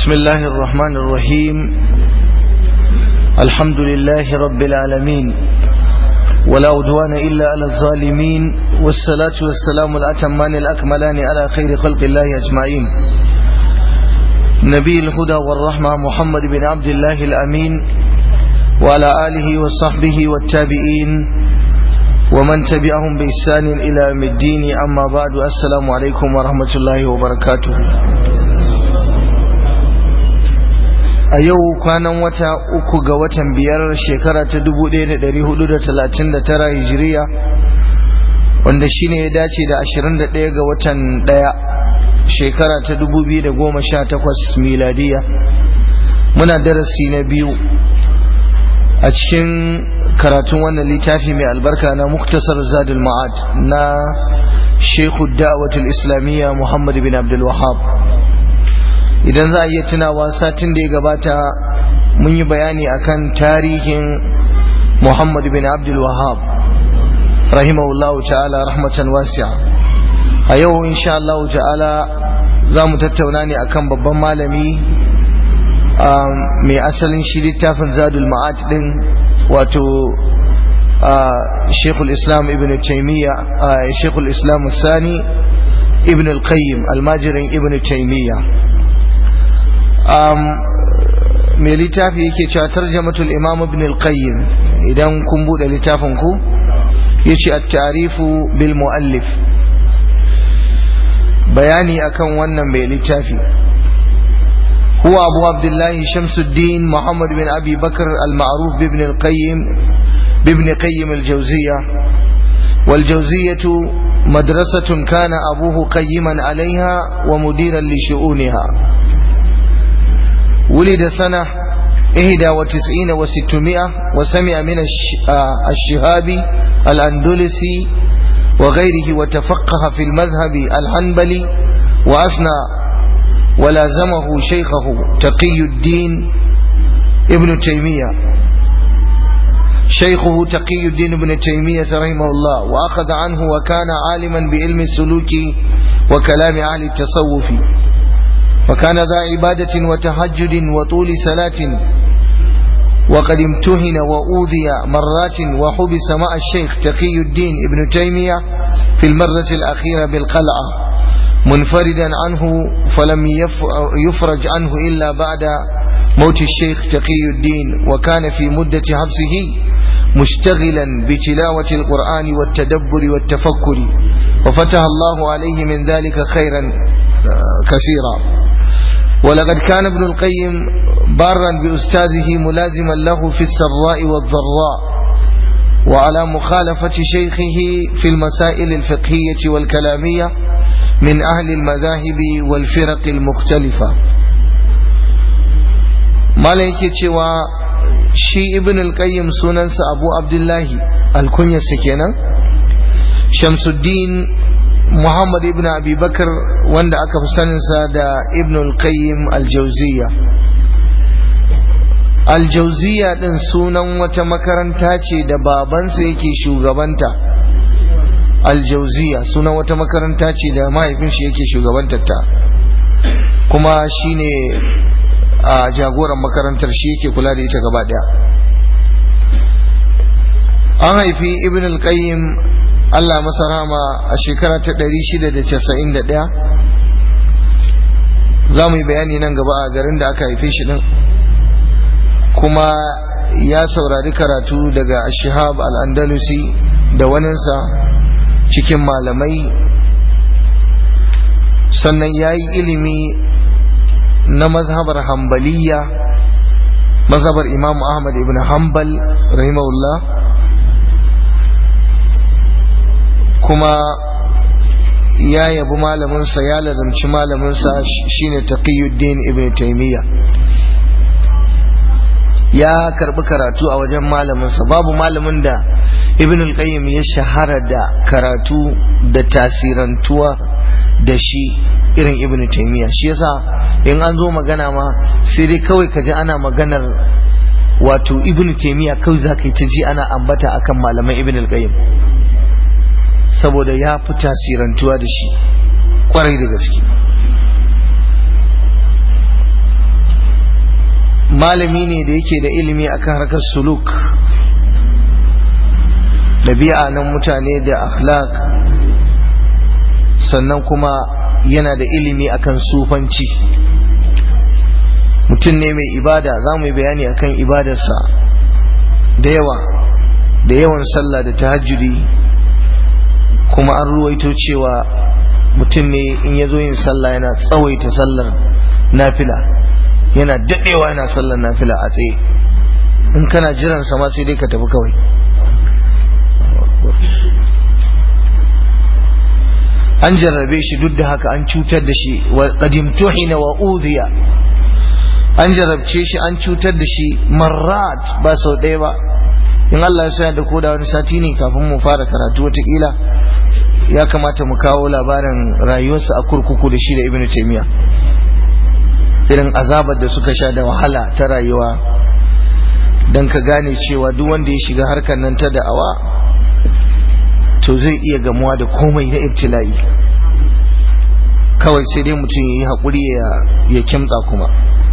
بسم الله الرحمن الرحيم الحمد لله رب العالمين ولا عدوان إلا على الظالمين والصلاة والسلام الأتمان الأكملان على خير خلق الله أجمعين نبي الهدى والرحمة محمد بن عبد الله الأمين وعلى آله وصحبه والتابعين ومن تبعهم بإحسان إلى يوم الدين أما بعد السلام عليكم ورحمة الله وبركاته a yau kwanan wata uku ga watan biyar shekara ta 1439 hijiriya wanda shine ya dace da 21 ga watan daya shekara ta 2018 miladiya muna darasi na biyu a cikin karatun wannan littafi mai albarka na muktasar zadul ma'ad na shekhu da'awatul islamiyya muhammad bin abdul wahab idan za a iya tunawa satin da ya gabata mun yi bayani akan tarihin muhammad bin abdul wahab rahimahullahu ta'ala rahmatan wasi'a a yau insha Allah ta'ala za mu tattauna ne akan babban malami mai asalin shi littafin zadul ma'ad din wato shekul islam ibn taimiyya shekul islam sani ibn al-qayyim almajirin ibn taimiyya mai littafi yake cewa tarjamatul imam ibn al-qayyim idan kun bude littafin ku yace at-ta'rifu bil muallif bayani akan wannan mai littafi هو أبو عبد الله شمس الدين محمد بن أبي بكر المعروف بابن القيم بابن قيم الجوزية والجوزية مدرسة كان أبوه قيما عليها ومديرا لشؤونها ولد سنة إهدى وتسعين وستمائة وسمع من الشهابي الأندلسي وغيره وتفقه في المذهب الحنبلي وأثنى ولازمه شيخه تقي الدين ابن تيمية شيخه تقي الدين ابن تيمية رحمه الله وأخذ عنه وكان عالما بعلم السلوك وكلام أهل التصوف وكان ذا عبادة وتهجد وطول صلاة وقد امتهن وأوذي مرات وحبس مع الشيخ تقي الدين ابن تيمية في المرة الأخيرة بالقلعة منفردا عنه فلم يفرج عنه إلا بعد موت الشيخ تقي الدين وكان في مدة حبسه مشتغلا بتلاوة القرآن والتدبر والتفكر وفتح الله عليه من ذلك خيرا كثيرا ولقد كان ابن القيم بارا بأستاذه ملازما له في السراء والضراء وعلى مخالفة شيخه في المسائل الفقهية والكلامية من أهل المذاهب والفرق المختلفة مالك cewa shi ibn al-qayyim sunansa abu abdullahi alkunya kenan shamsuddin muhammad ibn abi bakar wanda aka fi saninsa da ibn al-qayyim al-jawziya al-jawziya din sunan wata makaranta ce da babansa yake shugabanta aljauziya sunan wata makaranta ce da mahaifin shi yake shugabantar ta kuma shine a jagoran makarantar shi yake kula da ita gaba daya an haifi ibn al-qayyim Allah masa rahama a shekara ta 691 za mu yi bayani nan gaba a garin da aka haife shi din kuma ya saurari karatu daga ashihab al-andalusi da waninsa cikin malamai sannan ya yi ilimi na mazhabar hambaliya mazhabar imam ahmad ibn hanbal rahimahullah kuma ya yabi malaminsa ya lazamci malaminsa shine taqiyuddin ibn taimiyya ya karbi karatu a wajen malaminsa babu malamin da ibn al-qayyim ya shahara da karatu da tasirantuwa da shi irin ibn taymiya shi yasa in an zo magana ma sai dai kawai kaji ana maganar wato ibn taymiya kawai zaka yi ta ji ana ambata akan malaman ibn al-qayyim saboda ya fi tasirantuwa da shi kwarai da gaske malami ne da yake da ilimi akan harkar suluk ɗabi'a nan mutane da akhlaq sannan kuma yana da ilimi akan sufanci mutum ne mai ibada za mu yi bayani akan ibadarsa da yawa da yawan sallah da tahajjudi kuma an ruwaito cewa mutum ne in ya zo yin sallah yana tsawaita sallar nafila yana daɗewa yana sallar nafila a tsaye in kana jiran sama sai dai ka tafi kawai an jarrabe shi duk da haka an cutar da shi wa qadimtuhina wa udhiya an jarrabce shi an cutar da shi marrat ba sau ɗaya ba in Allah ya sa da koda wani sati ne kafin mu fara karatu watakila ya kamata mu kawo labarin rayuwarsa a kurkuku da shi da ibnu taymiya irin azabar da suka sha da wahala ta rayuwa don ka gane cewa duk wanda ya shiga harkar nan ta da'awa to zai iya gamuwa da komai na ibtila'i kawai sai dai mutum ya yi haƙuri ya kimtsa kuma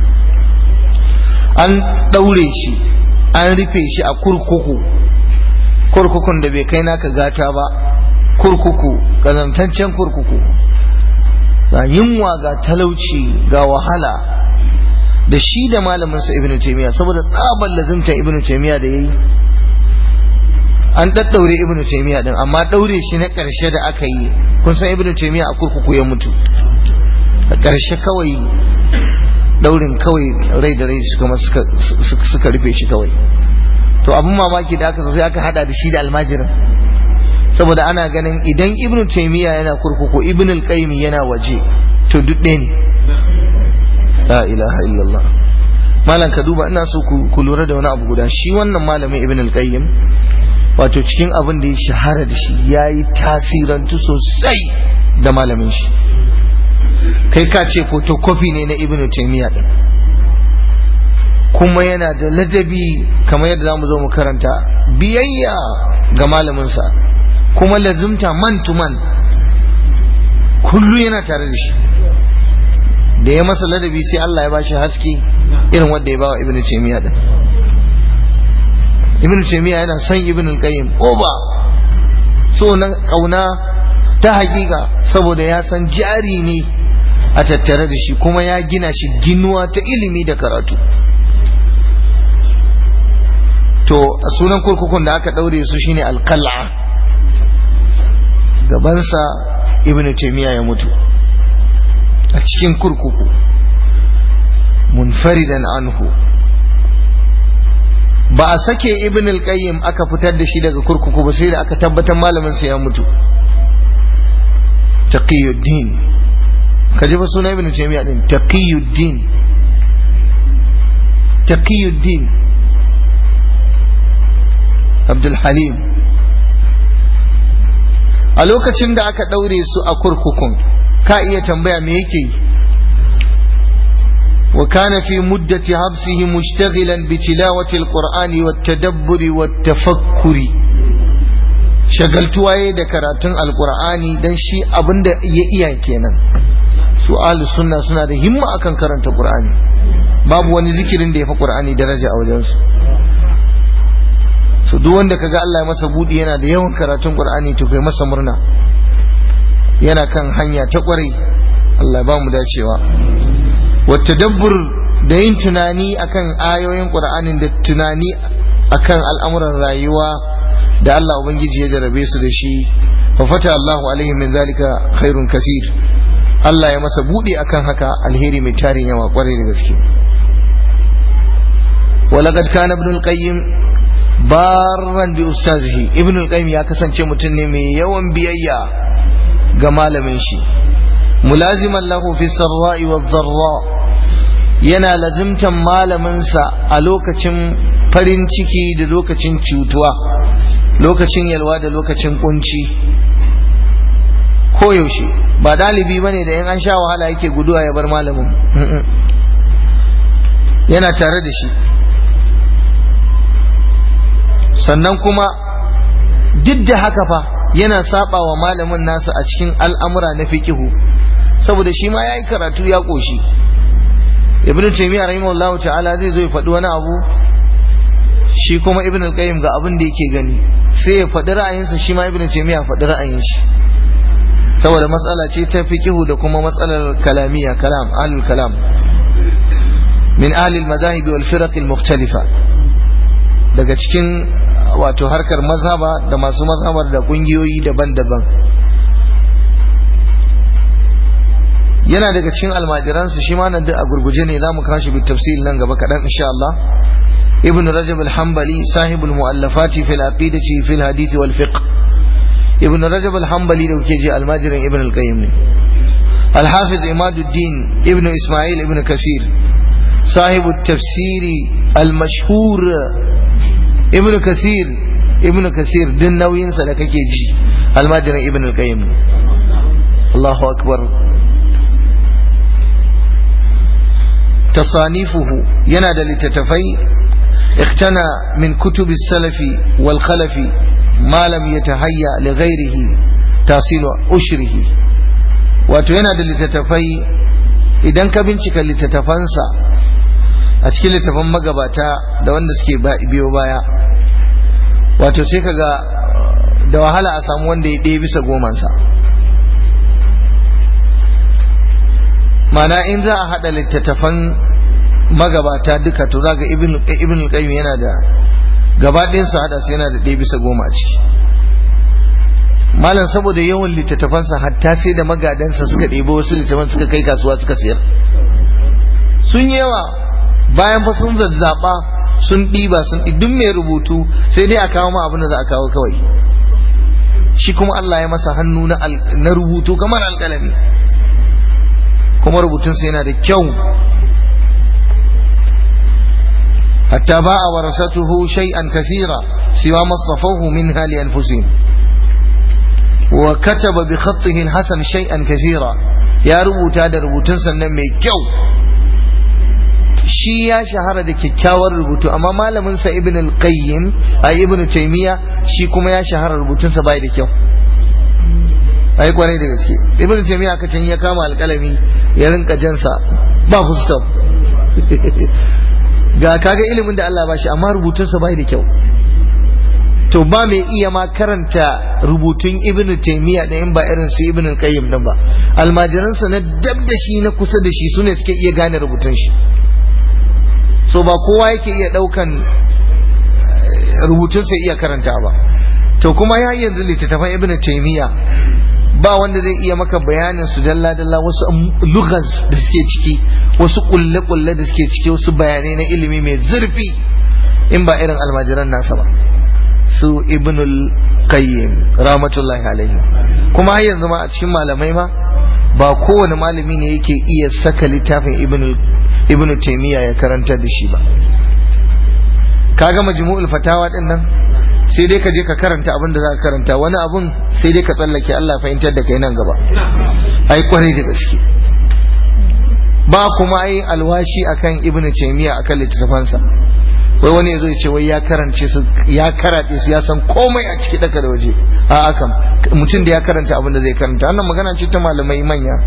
an ɗaure shi an rufe shi a kurkuku kurkukun da bai kai naka gata ba kurkuku ƙazantaccen kurkuku ga yunwa ga talauci ga wahala da shi da malaminsa ibn taymiya saboda tsabar lazimta ibn taymiya da yayi an daddaure ibn taymiya din amma daure shi na karshe da aka yi kun san ibn taymiya a kurkuku ya mutu a karshe kawai daurin kawai rai da rai suka suka rufe shi kawai to abin mamaki da aka zo sai aka hada da shi da almajirin saboda ana ganin idan ibn taymiya yana kurkuku ibn al-qayyim yana waje to duk ɗaya ne la ilaha illallah malam ka duba ina so ku lura da wani abu guda shi wannan malamin ibn al-qayyim wato cikin abin da ya shahara da shi yayi tasirantu sosai da malamin shi kai ka ce photocopy ne na ibn taymiya din kuma yana da ladabi kamar yadda zamu zo mu karanta biyayya ga malaminsa kuma lazimta man to man kullu yana tare da shi da ya masa ladabi sai Allah ya bashi haske irin wanda ya bawa ibnu taymiya din ibnu taymiya yana son ibnu qayyim oba so na kauna ta hakika saboda ya san jari ne a tattare da shi kuma ya gina shi ginuwa ta ilimi da karatu to sunan kurkukun da aka daure su shine alqal'a gabansa ibnu taymiya ya mutu a cikin kurkuku munfaridan anhu ba a sake ibn al-qayyim aka fitar da shi daga kurkuku ba sai da aka tabbatar malamin sa ya mutu taqiyuddin kaje ba suna ibn taymiya din taqiyuddin taqiyuddin abdul halim a lokacin da aka daure su a kurkukun ka iya tambaya me yake yi وكان في مدة حبسه مشتغلا بتلاوة القرآن والتدبر والتفكر shagaltuwa ya da karatun alkur'ani don shi abin da ya iya kenan su ahlus sunna suna da himma akan karanta qur'ani babu wani zikirin da ya fi qur'ani daraja a wajensu so duk wanda kaga Allah ya masa budi yana da yawan karatun qur'ani to kai masa murna yana kan hanya ta kwarai Allah ba mu dacewa والتدبر da yin tunani akan ayoyin Qur'anin da tunani akan al'amuran rayuwa da Allah Ubangiji ya jarabe su da shi fa fata Allahu alaihi min zalika khairun kasir Allah ya masa bude akan haka alheri mai tarin yawa kwarai da gaske walaqad kana ibn al-qayyim barran bi ustazihi ibn al-qayyim ya kasance mutum ne mai yawan biyayya ga malamin shi mulaziman lahu fi sarra'i wa dharra yana lazimtan malaminsa a lokacin farin ciki da lokacin cutuwa lokacin yalwa da lokacin kunci koyaushe ba dalibi bane da in an sha wahala yake guduwa ya bar malamin yana tare da shi sannan kuma duk da haka fa yana saba wa malamin nasa a cikin al'amura na fikihu saboda shi ma ya yi karatu ya ƙoshi ibnu taymiya rahimahullahu ta'ala zai zo ya faɗi wani abu shi kuma ibn al-qayyim ga abin da yake gani sai ya faɗi ra'ayinsa shi ma ibn taymiya faɗi ra'ayin shi saboda matsala ce ta fiqihu da kuma matsalar kalamiya kalam ahlul kalam min ahli al-madahib wal firaq al-mukhtalifa daga cikin wato harkar mazhaba da masu mazhabar da kungiyoyi daban-daban yana daga cikin almajiransu shi ma nan duk a gurguje ne zamu kashi bi tafsil nan gaba kaɗan insha Allah ابن رجب الحنبلي صاحب المؤلفات في العقيدة في الحديث والفقه ابن رجب الحنبلي لو كيجي الماجر ابن القيم الحافظ عماد الدين ابن إسماعيل ابن كثير صاحب التفسير المشهور ابن كثير ابن كثير دين نوين سلك كيجي الماجر ابن القيم الله أكبر تصانيفه ينادى لتتفي اقتنى من كتب السلف والخلف ما لم يتهيأ لغيره تحصيل أشره wato yana da littattafai idan ka bincika littattafansa a cikin littattafan magabata da wanda suke biyo baya wato sai ka ga da wahala a samu wanda ya ɗaya bisa gomansa mana in za a haɗa littattafan magabata duka to za ga ibn al-qayyim yana da gaba ɗayansa hada sai yana da ɗaya bisa goma a ciki malam saboda yawan littattafansa hatta sai da magadansa suka ɗebo wasu littattafan suka kai kasuwa suka sayar sun yawa bayan fa sun zazzaɓa sun ɗiba sun duk mai rubutu sai dai a kawo ma abin da za a kawo kawai shi kuma Allah ya masa hannu na rubutu kamar alƙalami kuma rubutunsa yana da kyau حتى باع ورثته شيئا كثيرا سوى ما اصطفوه منها لأنفسهم وكتب بخطه الحسن شيئا كثيرا يا ربوت هذا ربوت سنمي كيو shi ya shahara da kyakkyawar rubutu amma malamin sa ibn al-qayyim a ibn taymiya shi kuma ya shahara rubutunsa bai da kyau ai kwarai da gaske ibn taymiya aka can ya kama alƙalami ya rinka jansa ba full stop ga kaga ilimin da Allah ba shi amma rubutunsa bai da kyau to ba mai iya ma karanta rubutun ibn taymiya da in ba irin su ibn qayyim din ba almajiransa na dab da shi na kusa da shi sune suke iya gane rubutun shi so ba kowa yake iya daukan rubutunsa iya karanta ba to kuma ya yanzu littattafan ibn taymiya ba wanda zai iya maka bayanin su dalla dalla wasu lugas da suke ciki wasu kulle kulle da suke ciki wasu bayanai na ilimi mai zurfi in ba irin almajiran nasa ba su ibnul qayyim rahmatullahi alaihi kuma har yanzu ma a cikin malamai ma ba kowane malami ne yake iya saka littafin ibnul ibnu taymiya ya karantar da shi ba kaga majmu'ul fatawa din nan sai dai ka je ka karanta abin da za ka karanta wani abun sai dai ka tsallake Allah fahimtar da kai nan gaba ai kwarai da gaske ba kuma ai alwashi akan ibnu taymiya akan littafansa wai wani yazo ya ce wai ya karance su ya karate su ya san komai a ciki daka da waje a akan mutum da ya karanta abin da zai karanta wannan magana ce ta malamai manya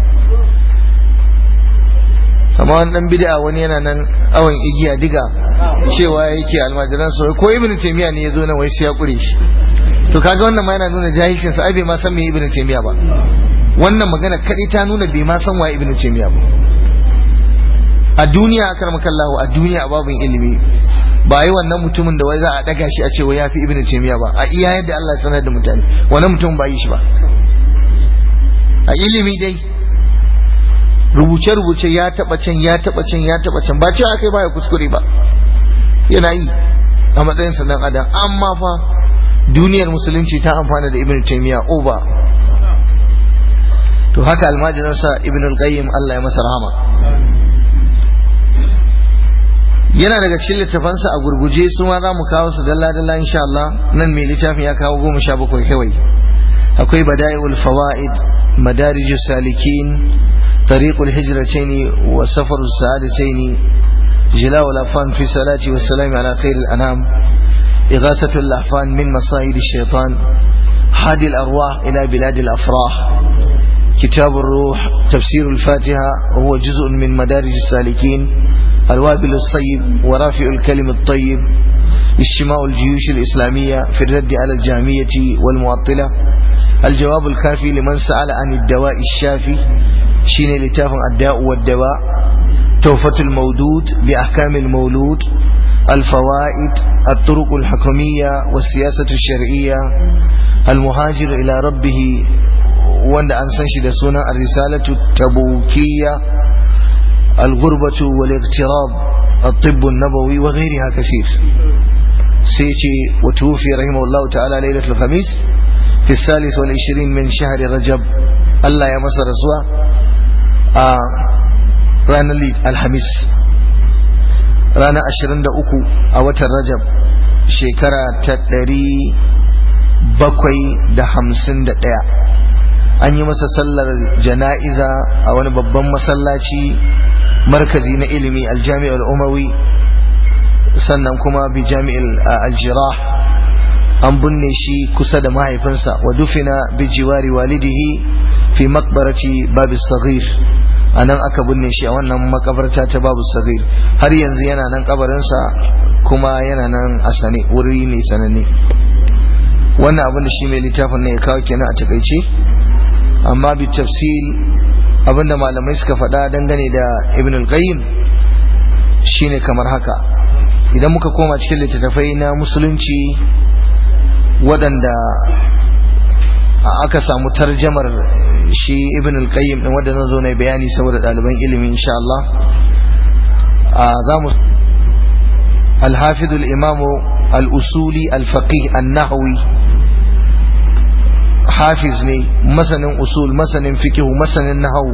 amma wani dan bid'a wani yana nan awon igiya diga cewa yake almajiran sa ko ibnu taymiya ne yazo nan wai sai ya kure shi to kaga wannan ma yana nuna jahilcin sa ai bai ma san me ibnu taymiya ba wannan magana kadai ta nuna bai ma san waye ibnu taymiya ba a duniya akarmakallahu a duniya a babin ilimi ba yi wannan mutumin da wai za a daga shi a ce wai yafi ibnu taymiya ba a iya yadda Allah ya sanar da mutane wannan mutum ba yi shi ba a ilimi dai rubuce-rubuce ya taba can ya taba can ya taba can ba cewa kai baya kuskure ba yana yi a matsayin sa dan adam amma fa duniyar musulunci ta amfana da ibn taymiya over to haka almajiran sa ibn al-qayyim Allah ya masa rahama yana daga cikin littafansa a gurguje su ma za mu kawo su dalla dalla insha Allah nan mai littafin ya kawo goma sha bakwai kawai akwai bada'iul fawaid madarijus salikin طريق الهجرتين وسفر السعادتين جلاء الأفان في صلاة والسلام على خير الأنام إغاثة الأحفان من مصائد الشيطان هادي الأرواح إلى بلاد الأفراح كتاب الروح تفسير الفاتحة وهو جزء من مدارج السالكين الوابل الصيب ورافع الكلم الطيب اجتماع الجيوش الإسلامية في الرد على الجامية والمعطلة الجواب الكافي لمن سأل عن الدواء الشافي شين لتاف الداء والدواء توفة المودود بأحكام المولود الفوائد الطرق الحكمية والسياسة الشرعية المهاجر إلى ربه وند أنسنش دسونا الرسالة التبوكية الغربة والاغتراب الطب النبوي وغيرها كثير سيتي وتوفي رحمه الله تعالى ليلة الخميس في الثالث والعشرين من شهر رجب الله يا مصر رسوله آه ranar alhamis ranar 23 a watan rajab shekara ta 751 an yi masa sallar jana'iza a wani babban masallaci markazi na ilimi aljami'ar umawi sannan kuma bi jami'il aljirah an binne shi kusa da mahaifinsa wa dufina bi jiwari walidihi fi makbarati babis saghir a nan aka binne shi a wannan makabarta ta babu sagir har yanzu yana nan kabarinsa kuma yana nan a sane wuri ne sananne wannan abin da shi mai littafin ne ya kawo kenan a takaice amma bi tafsil abinda malamai suka faɗa dangane da ibn al-qayyim shine kamar haka idan muka koma cikin littattafai na musulunci waɗanda aka samu tarjamar shi ibn al-qayyim din wanda zan zo na bayani saboda ɗaliban ilimi insha Allah za mu al-hafiz al-imam al-usuli al-faqih an-nahwi hafiz ne masanin usul masanin fiqh masanin nahwu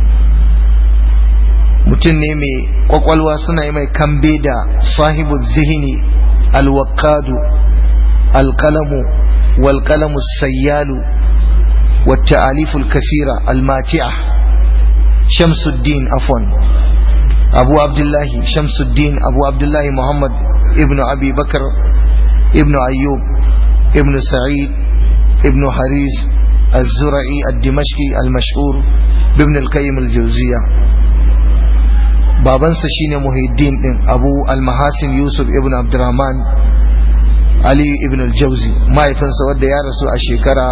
mutum ne mai kwakwalwa suna yi mai kambe da sahibu zihini al-waqadu al-qalamu wal-qalamu sayyalu والتعاليف الكثيرة الماتعة شمس الدين عفوا أبو عبد الله شمس الدين أبو عبد الله محمد ابن أبي بكر ابن أيوب ابن سعيد ابن حريز الزرعي الدمشقي المشهور بابن القيم الجوزية babansa shine Muhyiddin din Abu Al-Mahasin Yusuf ibn Abdurrahman Ali ibn al-Jawzi mahaifinsa wanda ya rasu a shekara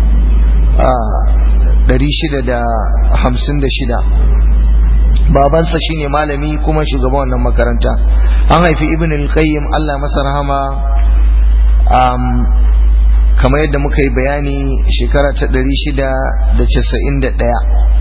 656 babansa shine malami kuma shugaban wannan makaranta an haifi ibn al-qayyim Allah masa rahama kamar yadda muka yi bayani shekara ta 691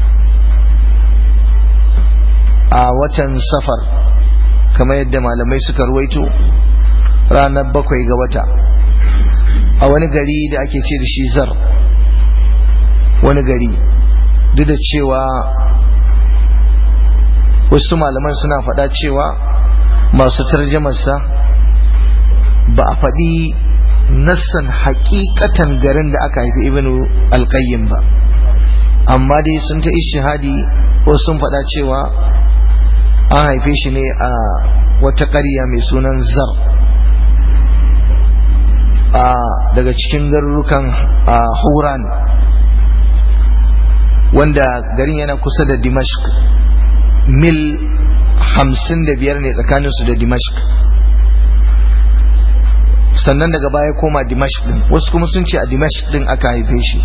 a watan safar kamar yadda malamai suka ruwaito ranar bakwai ga wata a wani gari da ake ce da shi zar wani gari duk da cewa wasu malaman suna faɗa cewa masu tarjamarsa ba a faɗi nassan hakikatan garin da aka haifi ibnu alƙayyim ba amma dai sun ta ishihadi wasu sun faɗa cewa an haife shi ne a wata ƙarya mai sunan zar daga cikin garurukan huran wanda garin yana kusa da dimashq mil hamsin da biyar ne tsakaninsu da dimashq sannan daga baya koma dimashq din wasu kuma sun ce a dimashq din aka haife shi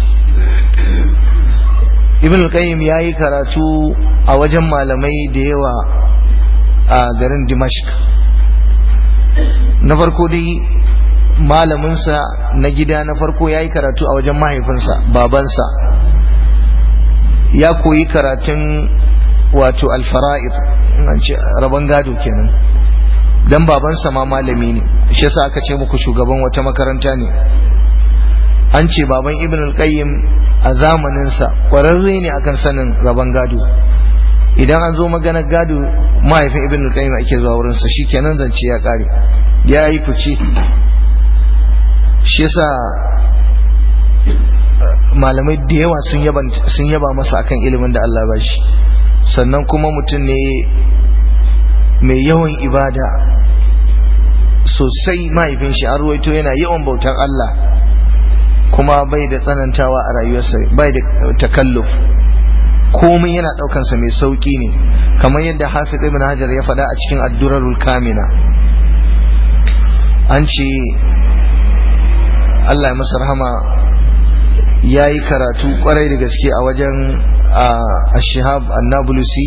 ibn al-qayyim ya yi karatu a wajen malamai da yawa a garin dimashq na farko dai malaminsa na gida na farko ya yi karatu a wajen mahaifinsa babansa ya koyi karatun wato alfara'id an ce rabon gado kenan dan babansa ma malami ne shi yasa aka ce muku shugaban wata makaranta ne an ce baban ibn al-qayyim a zamaninsa kwararre ne akan sanin rabon gado idan an zo maganar gado mahaifin ibn al-qayyim ake zuwa wurinsa shikenan zance ya kare ya yi fice shi yasa malamai da yawa sun yaba masa akan ilimin da Allah ba shi sannan kuma mutum ne mai yawan ibada sosai mahaifin shi an ruwaito yana yawan bautar Allah kuma bai da tsanantawa a rayuwarsa bai da takalluf komai yana ɗaukansa mai sauƙi ne kamar yadda hafiz ibn hajar ya faɗa a cikin addurarul kamina an ce Allah ya masa rahama ya yi karatu kwarai da gaske a wajen ashihab annabulusi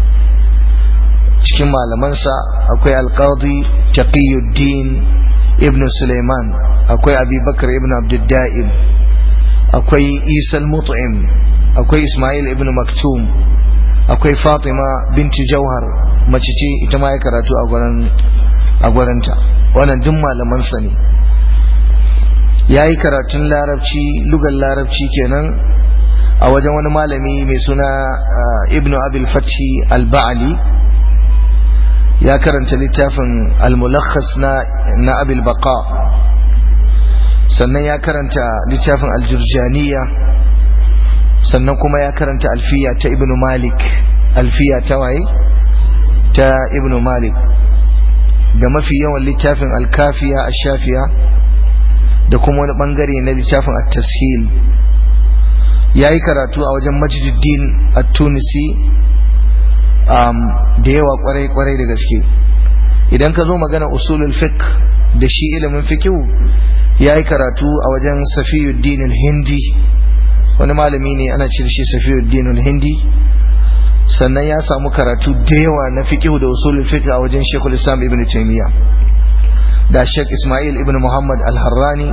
cikin malamansa akwai alqadi taqiyuddin ibn suleiman akwai abubakar ibn abdudda'im akwai isa mut'im akwai ismail ibn maktum akwai fatima binti jauhar mace ce ita ma ya karatu a gwarinta wannan duk malamansa ne ya yi karatun larabci lugar larabci kenan a wajen wani malami mai suna ibnu abil fathi al-ba'ali ya karanta littafin al-mulakhas na na abil baqa sannan ya karanta littafin al-jurjaniya sannan kuma ya karanta alfiya ta ibnu malik alfiya ta waye ta ibnu malik da mafi yawan littafin al-kafiya ash-shafiya da kuma wani bangare na littafin at-tashil yayi karatu a wajen Majduddin at-Tunisi um, da yawa kwarai kwarai da gaske idan ka zo magana usulul fiqh da shi ilimin fiqh yayi karatu a wajen Safiyuddin al-Hindi wani malami ne ana cire shi Safiyuddin al-Hindi sannan ya samu karatu da yawa na fiqh da usulul fiqh a wajen Sheikhul Islam Ibn Taymiyyah da Sheikh Ismail ibn Muhammad al-Harrani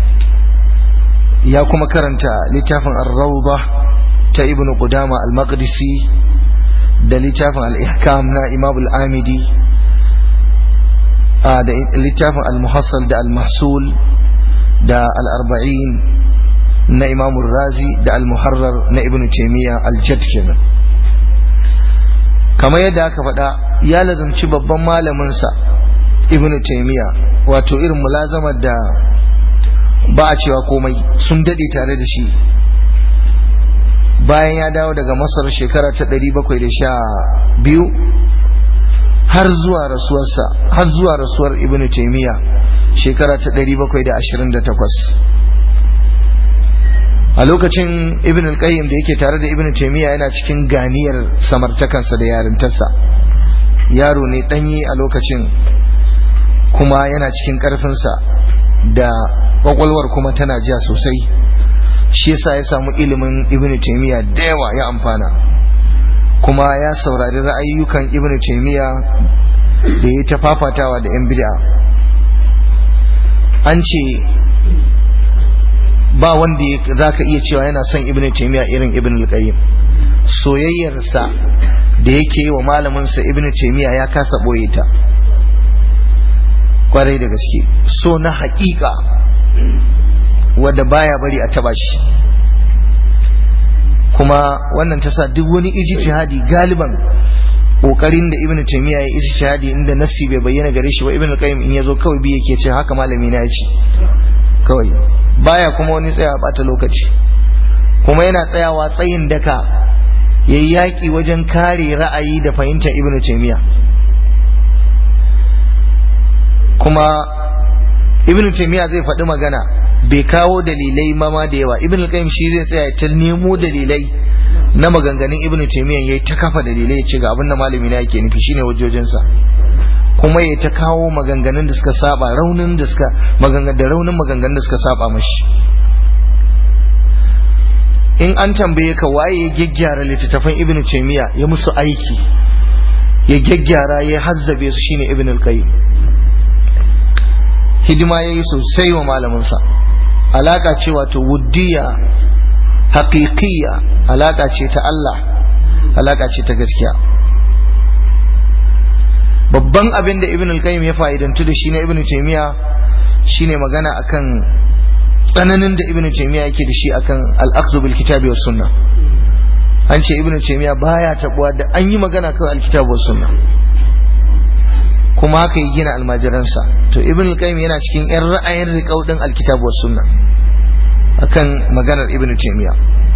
ya kuma karanta littafin ar-Rawda ta Ibn Qudama al-Maqdisi da littafin al-Ihkam na Imam al-Amidi da littafin al-Muhassal da al-Mahsul da al-Arba'in na Imam razi da al-Muharrar na Ibn Taymiyyah al-Jadd kenan kamar yadda aka faɗa ya lazumci babban malamin sa ibn taymiya wato irin mulazamar da ba a cewa komai sun dade tare da shi bayan ya dawo daga masar shekara ta 712 har zuwa rasuwarsa har zuwa rasuwar ibn taymiya shekara ta 728 a lokacin ibn al-qayyim da yake tare da ibn taymiya yana cikin ganiyar samartakansa da yarintarsa yaro ne danyi a lokacin kuma yana cikin ƙarfinsa da kwakwalwar kuma tana ja sosai shi yasa ya samu ilimin ibn taymiya da yawa ya amfana kuma ya saurari ra'ayyukan ibn taymiya da ya ta fafatawa da yan bid'a an ce ba wanda za ka iya cewa yana son ibn taymiya irin ibn al-qayyim soyayyarsa da yake yi wa malaminsa ibn taymiya ya kasa boye ta kwarai da gaske so na haƙiƙa wadda baya bari a taba shi kuma wannan ta sa duk wani ijtihadi galiban kokarin da ibnu taymiya ya ijtihadi inda nassi bai bayyana gare shi ba ibnu qayyim in yazo kawai bi yake ce haka malami na yace kawai baya kuma wani tsaya bata lokaci kuma yana tsayawa tsayin daka yayi yaki wajen kare ra'ayi da fahimtar ibnu taymiya kuma ibn taymiya zai faɗi magana bai kawo dalilai mama da yawa ibn al-qayyim shi zai tsaya ta nemo dalilai na maganganun ibn taymiya yayi ta kafa dalilai ya ce ga abin da malami na yake nufi shine wajojinsa kuma ya ta kawo maganganun da suka saba raunin da suka maganganun da raunin maganganun da suka saba mashi in an tambaye ka waye ya gyaggyara littattafan ibn taymiya ya musu aiki ya gyaggyara ya hazzabe su shine ibn al-qayyim hidima ya yi sosai wa malaminsa alaka ce wato wuddiya haƙiƙiya alaka ce ta Allah alaka ce ta gaskiya babban abin da ibn al-qayyim ya fa'idantu da shi na ibn taymiya shine magana akan tsananin da ibn taymiya yake da shi akan al-akhdhu bil kitabi was sunnah an ce ibn taymiya baya tabuwa da an yi magana kan al-kitab was sunnah kuma haka yi gina almajiransa to ibn al-qayyim yana cikin yan ra'ayin riƙau din alkitab was sunna akan maganar ibn taymiya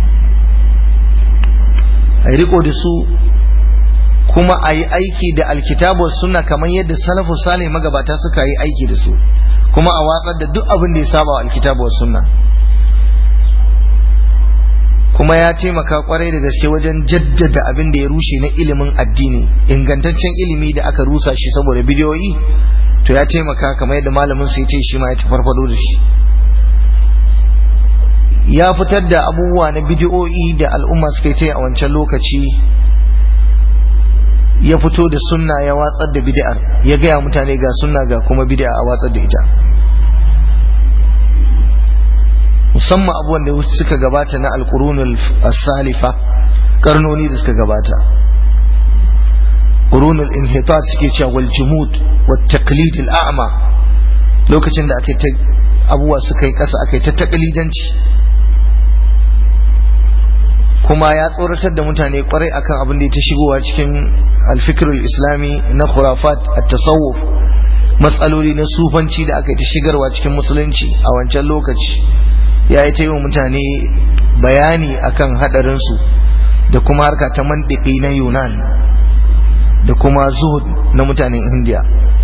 ai riko da su kuma a yi aiki da alkitab was sunna kamar yadda salafu salih magabata suka yi aiki da su kuma a watsar da duk abin da ya saba wa alkitab was sunna kuma ya taimaka kwarai da gaske wajen jaddada abin da ya rushe na ilimin addini ingantaccen ilimi da aka rusa shi saboda bidiyoyi to ya taimaka kamar yadda malamin sai ce shi ma ya farfado da shi ya fitar da abubuwa na bidiyoyi da al'umma suka yi a wancan lokaci ya fito da sunna ya watsar da bid'ar ya gaya mutane ga sunna ga kuma bid'a a watsar da ita musamman abubuwan da suka gabata na alqurunul salifa karnoni da suka gabata qurunul inhitat suke cewa wal jumud wat taqlid al a'ma lokacin da aka ta abubuwa suka yi kasa aka yi ta taqlidanci kuma ya tsoratar da mutane kwarai akan abin da ya ta shigowa cikin alfikirul islami na khurafat at-tasawuf matsaloli na sufanci da aka yi ta shigarwa cikin musulunci a wancan lokaci ya yi ta yi wa mutane bayani akan hadarinsu da kuma harka ta mandiki na yunan da kuma zuhud na mutanen indiya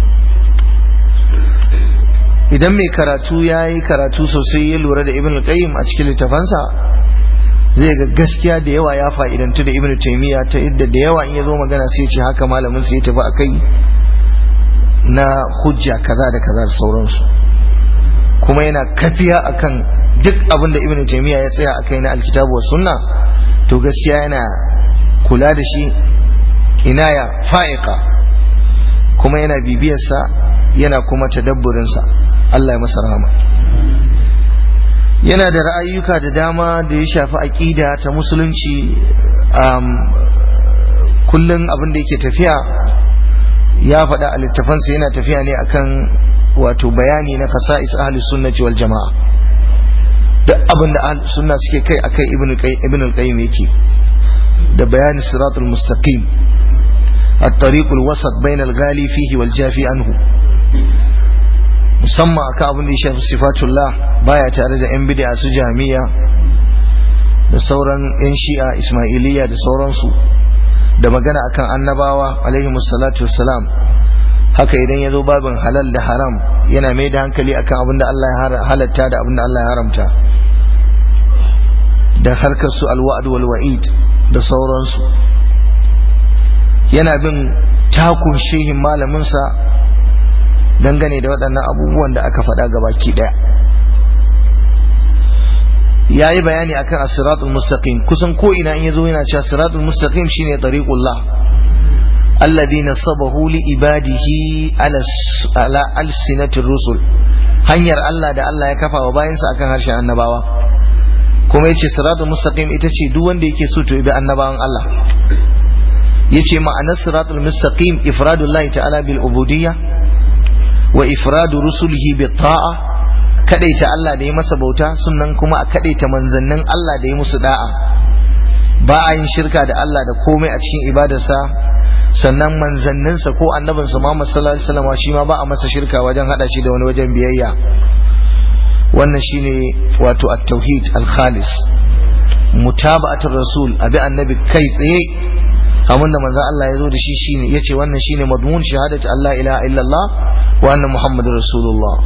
idan mai karatu ya yi karatu sosai ya lura da ibn al-qayyim a cikin littafansa zai ga gaskiya da yawa ya fa'idantu da ibn taymiya ta yadda da yawa in ya zo magana sai ce haka malamin sai ya tafi akai na hujja kaza da kaza da sauransu kuma yana kafiya akan duk abin da ibn taymiya ya tsaya akai na alkitabu wa sunna to gaskiya yana kula da shi inaya fa'iqa kuma yana bibiyarsa yana kuma tadabburinsa Allah ya masa rahama yana da ra'ayyuka da dama da ya shafi aƙida ta musulunci kullum abin da yake tafiya ya faɗa a littafansa yana tafiya ne akan wato bayani na kasa'is ahli sunnati wal jama'a duk abin da ahli sunna suke kai akai ibn al-qayyim yake da bayani siratul mustaqim الطريق الوسط بين الغالي فيه والجافي عنه musamman akan abin da ya shafi sifatullah baya tare da 'yan bid'a su jami'a da sauran 'yan shi'a ismailiyya da sauransu da magana akan annabawa alaihi salatu wassalam haka idan ya zo babin halal da haram yana mai da hankali akan abin da Allah ya halatta da abin da Allah ya haramta da harkar su alwa'd wal wa'id da sauransu yana bin takun shehin malaminsa dangane da waɗannan abubuwan da aka faɗa gabaki ɗaya ya yi bayani akan asiratul mustaqim kusan ko ina in yazo yana cewa siratul mustaqim shine tariqullah alladhi nasabahu li ibadihi ala ala alsinatir rusul hanyar Allah da Allah ya kafa wa bayansa akan harshen annabawa kuma yace siratul mustaqim ita ce duk wanda yake so to bi annabawan Allah yace ma'anar siratul mustaqim ifradullahi ta'ala bil ubudiyyah wa ifradu rusulihi bi ta'a kadaita Allah da ya masa bauta sannan kuma a kadaita manzannin Allah da ya musu da'a ba a yin shirka da Allah da komai a cikin ibadarsa sannan manzanninsa ko annabinsa Muhammad sallallahu alaihi wasallam shi ma ba a masa shirka wajen hada shi da wani wajen biyayya wannan shine wato at-tauhid al-khalis mutaba'atul rasul abi annabi kai tsaye abin da manzo Allah ya zo da shi shine yace wannan shine madmun shahadatu Allah ilaha illallah wa anna muhammadur rasulullah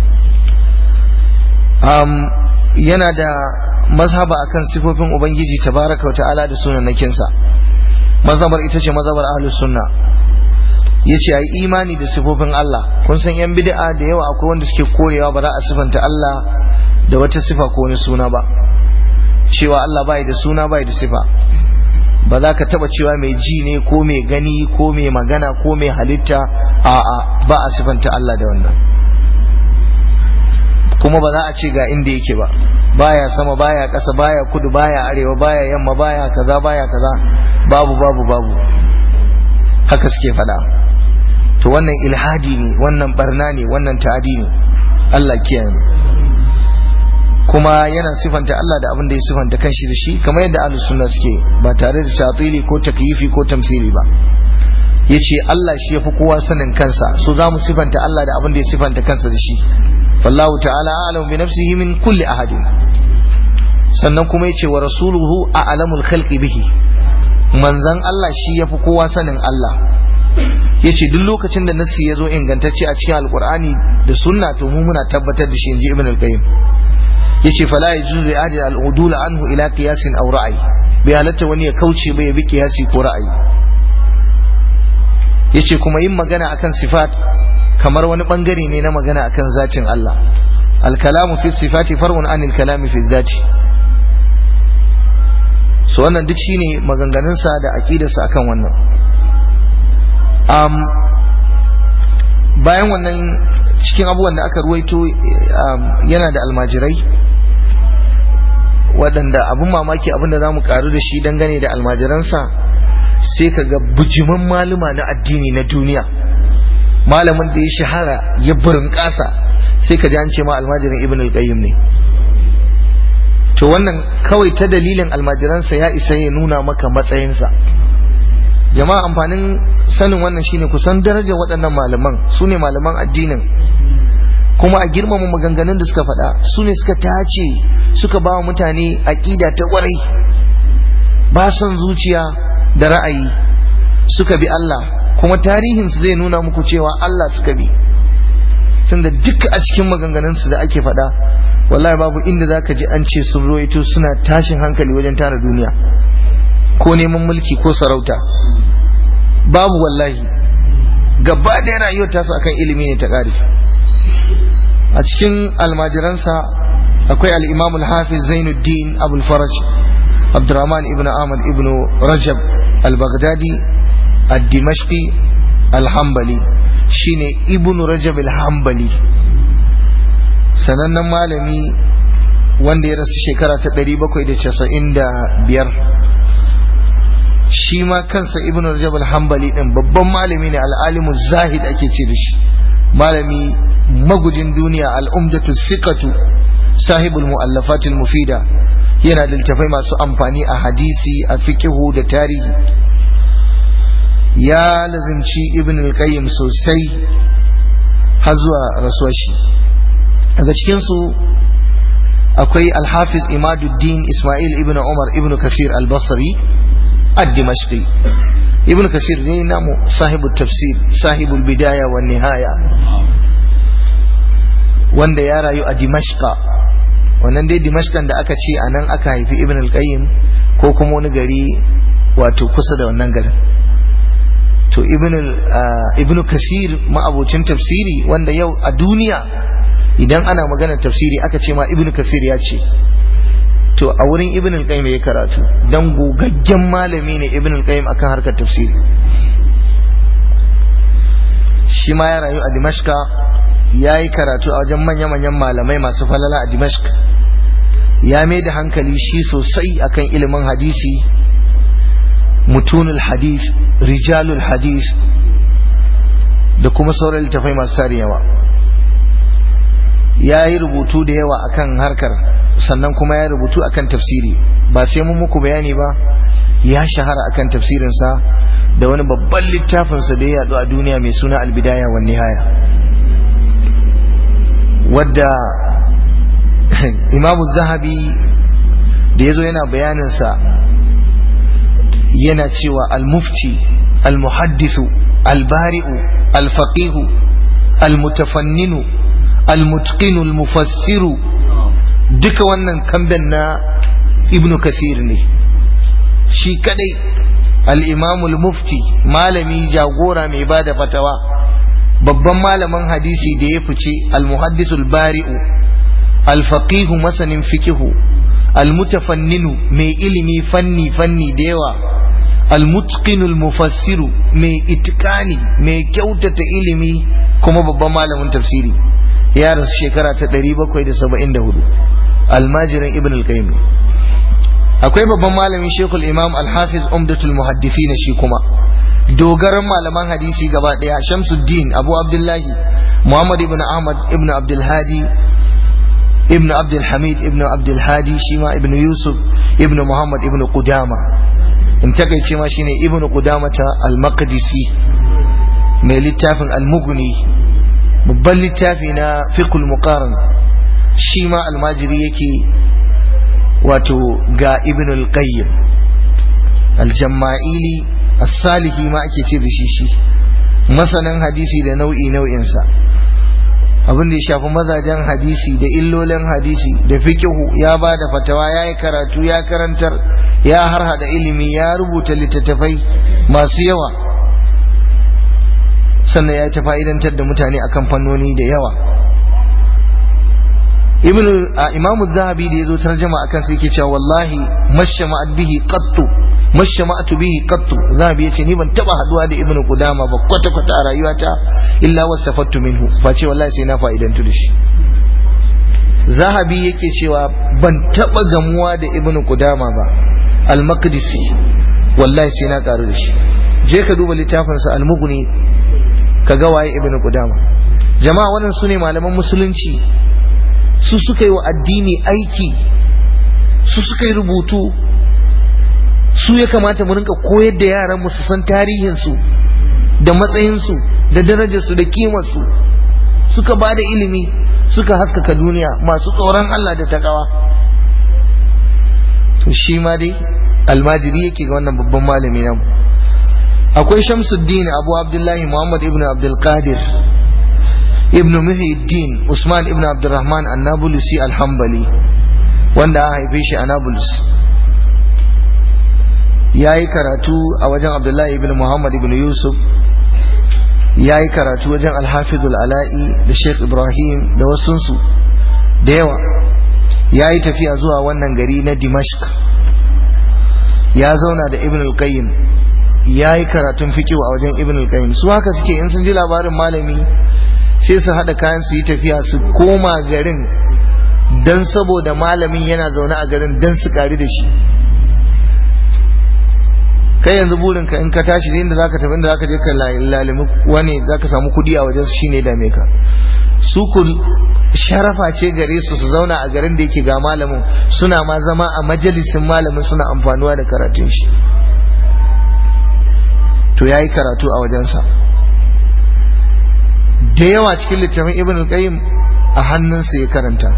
um yana da mazhaba akan sifofin ubangiji tabaraka wa ta'ala da sunanakin sa mazhabar ita ce mazhabar ahlus sunna yace ai imani da sifofin Allah kun san yan bid'a da yawa akwai wanda suke korewa ba za a sifanta Allah da wata sifa ko wani suna ba cewa Allah bai da suna bai da sifa ba za ka taba cewa mai ji ne ko mai gani ko mai magana ko mai halitta a'a ba a sifanta Allah da wannan kuma ba za a ce ga inda yake ba baya sama baya ƙasa baya kudu baya arewa baya yamma baya kaza baya kaza babu babu babu haka suke faɗa to wannan ilhadi ne wannan barna ne wannan ta'adi ne Allah kiyaye mu kuma yana sifanta Allah da abin da ya sifanta kanshi da shi kamar yadda ahlus sunna suke ba tare da tatili ko takyifi ko tamsili ba yace Allah shi yafi kowa sanin kansa so za mu sifanta Allah da abin da ya sifanta kansa da shi fallahu ta'ala a'lamu bi nafsihi min kulli ahadin sannan kuma yace wa rasuluhu a'lamul khalqi bihi manzan Allah shi yafi kowa sanin Allah yace duk lokacin da nassi ya zo ingantacce a cikin alqur'ani da sunna to mu muna tabbatar da shi inji ibn al-qayyim yace fala yajuzu li ahli al-udul anhu ila qiyasin aw ra'yi bai halatta wani ya kauce ba ya bi qiyasi ko ra'ayi yace kuma yin magana akan sifat kamar wani bangare ne na magana akan zatin Allah al-kalamu fi sifati far'un anil kalami fi dhati so wannan duk shine maganganunsa da aqidarsa akan wannan um, bayan wannan cikin abubuwan da aka ruwaito yana da almajirai waɗanda abin mamaki abin da za mu karu da shi dangane da almajiransa sai ka ga bujiman maluma na addini na duniya malamin da ya shahara ya burin ƙasa sai ka ji an ce ma almajirin ibn al-qayyim ne to wannan kawai ta dalilin almajiransa ya isa ya nuna maka matsayinsa jama'a amfanin sanin wannan shine kusan daraja waɗannan malaman su ne malaman addinin kuma a girmama maganganun da suka faɗa su ne suka tace suka ba wa mutane aƙida ta ƙwarai ba son zuciya da ra'ayi suka bi Allah kuma tarihinsu zai nuna muku cewa Allah suka bi tunda duk a cikin maganganunsu da ake faɗa wallahi babu inda za ka ji an ce sun roito suna tashin hankali wajen tara duniya ko neman mulki ko sarauta babu wallahi gaba da rayuwar tasu akan ilimi ne ta ƙari a cikin almajiransa akwai al-imam al-hafiz zainuddin abul faraj abdurrahman ibn ahmad ibn rajab al-baghdadi ad-dimashqi al-hanbali shine ibn rajab al-hanbali sanannen malami wanda ya rasu shekara ta 795 shi ma kansa ibn rajab al-hanbali din babban malami ne al-alimu zahid ake ce da shi malami magujin duniya al-umdatu siqatu sahibul mu'allafatil mufida yana da littafai masu amfani a hadisi a fiqhu da tarihi ya lazimci ibn al-qayyim sosai har zuwa rasuwar shi daga cikin su akwai al-hafiz imaduddin isma'il ibn umar ibn kafir al-basri ad-dimashqi ibn kasir ne namu sahibu tafsir sahibul bidaya wa nihaya wanda ya rayu a dimashqa wannan dai dimashqan da aka ce anan aka haifi ibn al-qayyim ko kuma wani gari wato kusa da wannan garin to ibn ibn kasir ma'abocin tafsiri wanda yau a duniya idan ana magana tafsiri aka ce ma ibn kasir ya ce to a wurin ibn al-qayyim ya karatu dan gogaggen malami ne ibn al-qayyim akan harkar tafsiri shi ma ya rayu a dimashka ya yi karatu a wajen manya-manyan malamai masu falala a dimashk ya mai da hankali shi sosai akan ilimin hadisi mutunul hadis rijalul hadis da kuma sauran littafai masu tarin yawa ya yi rubutu da yawa akan harkar sannan kuma ya rubutu akan tafsiri ba sai mun muku bayani ba ya shahara akan tafsirinsa da wani babban littafinsa da ya yadu a duniya mai suna albidaya wa nihaya wadda imamu zahabi da ya zo yana bayaninsa yana cewa al-mufti al-muhaddisu al-bari'u al-faqihu al-mutafanninu al-mutqinu al-mufassiru duka wannan kamben na ibnu kasir ne shi kadai al-imamul mufti malami jagora mai bada fatawa babban malamin hadisi da ya fice al-muhaddisul bari'u al-faqihu masanin fikihu al-mutafanninu mai ilimi fanni fanni da yawa al-mutqinul mufassiru mai itikani mai kyautata ilimi kuma babban malamin tafsiri ya rasu shekara ta 774 almajirin ibn al-qayyim akwai babban malamin shekul imam al-hafiz umdatul muhaddisi shi kuma dogaran malaman hadisi gaba daya shamsuddin abu abdullahi muhammad ibn ahmad ibn abdulhadi ibn abdulhamid ibn abdulhadi shi ma ibn yusuf ibn muhammad ibn qudama in takaice ma shine ibn qudama ta al-maqdisi mai littafin al-mughni babban littafi na fiqhul muqaran shi ma almajiri yake wato ga ibn al-qayyim al-jamma'ili as-salihi ma ake ce da shi shi masanin hadisi da nau'i nau'insa abin da ya shafi mazajen hadisi da illolin hadisi da fikihu ya ba da fatawa ya yi karatu ya karantar ya harhada ilimi ya rubuta littattafai masu yawa sannan ya ta fa'idantar da mutane akan fannoni da yawa ibn imamu zahabi da ya zo tarjama akan sai yake cewa wallahi mashama'at bihi qattu mashama'atu bihi qattu zahabi yace ni ban taba haduwa da ibnu qudama ba kwata kwata a rayuwata illa wasafattu minhu face wallahi sai na fa'idantu da shi zahabi yake cewa ban taba gamuwa da ibnu qudama ba al-maqdisi wallahi sai na karu da shi je ka duba littafinsa al-mughni ka ga waye ibnu qudama jama'a wannan sune malaman musulunci su suka yi wa addini aiki su suka yi rubutu su ya kamata mu rinka koyar da yaran mu su san tarihinsu da matsayinsu da darajarsu da kimarsu suka ba da ilimi suka haskaka duniya masu tsoron Allah da takawa to shi ma dai almajiri yake ga wannan babban malami namu akwai shamsuddin abu abdullahi muhammad ibn abdul qadir ibn muhyiddin usman ibn abdurrahman annabulusi alhambali wanda an haife shi a nablus ya yi karatu a wajen abdullahi ibn muhammad ibn yusuf ya yi karatu wajen alhafizul ala'i da sheikh ibrahim da wasunsu da yawa ya yi tafiya zuwa wannan gari na dimashq ya zauna da ibn al-qayyim ya yi karatun fikiwa a wajen ibn al-qayyim su haka suke in sun ji labarin malami sai su haɗa kayan su yi tafiya su koma garin don saboda malamin yana zaune a garin don su ƙari da shi kai yanzu burinka in ka tashi inda za ka tafi inda za ka je ka lalimi wani za ka samu kuɗi a wajen su shine dame ka su ku sharafa ce gare su su zauna a garin da yake ga malamin suna ma zama a majalisin malamin suna amfanuwa da karatun shi to ya yi karatu a wajensa da yawa cikin littafin ibn al-qayyim a hannunsa ya karanta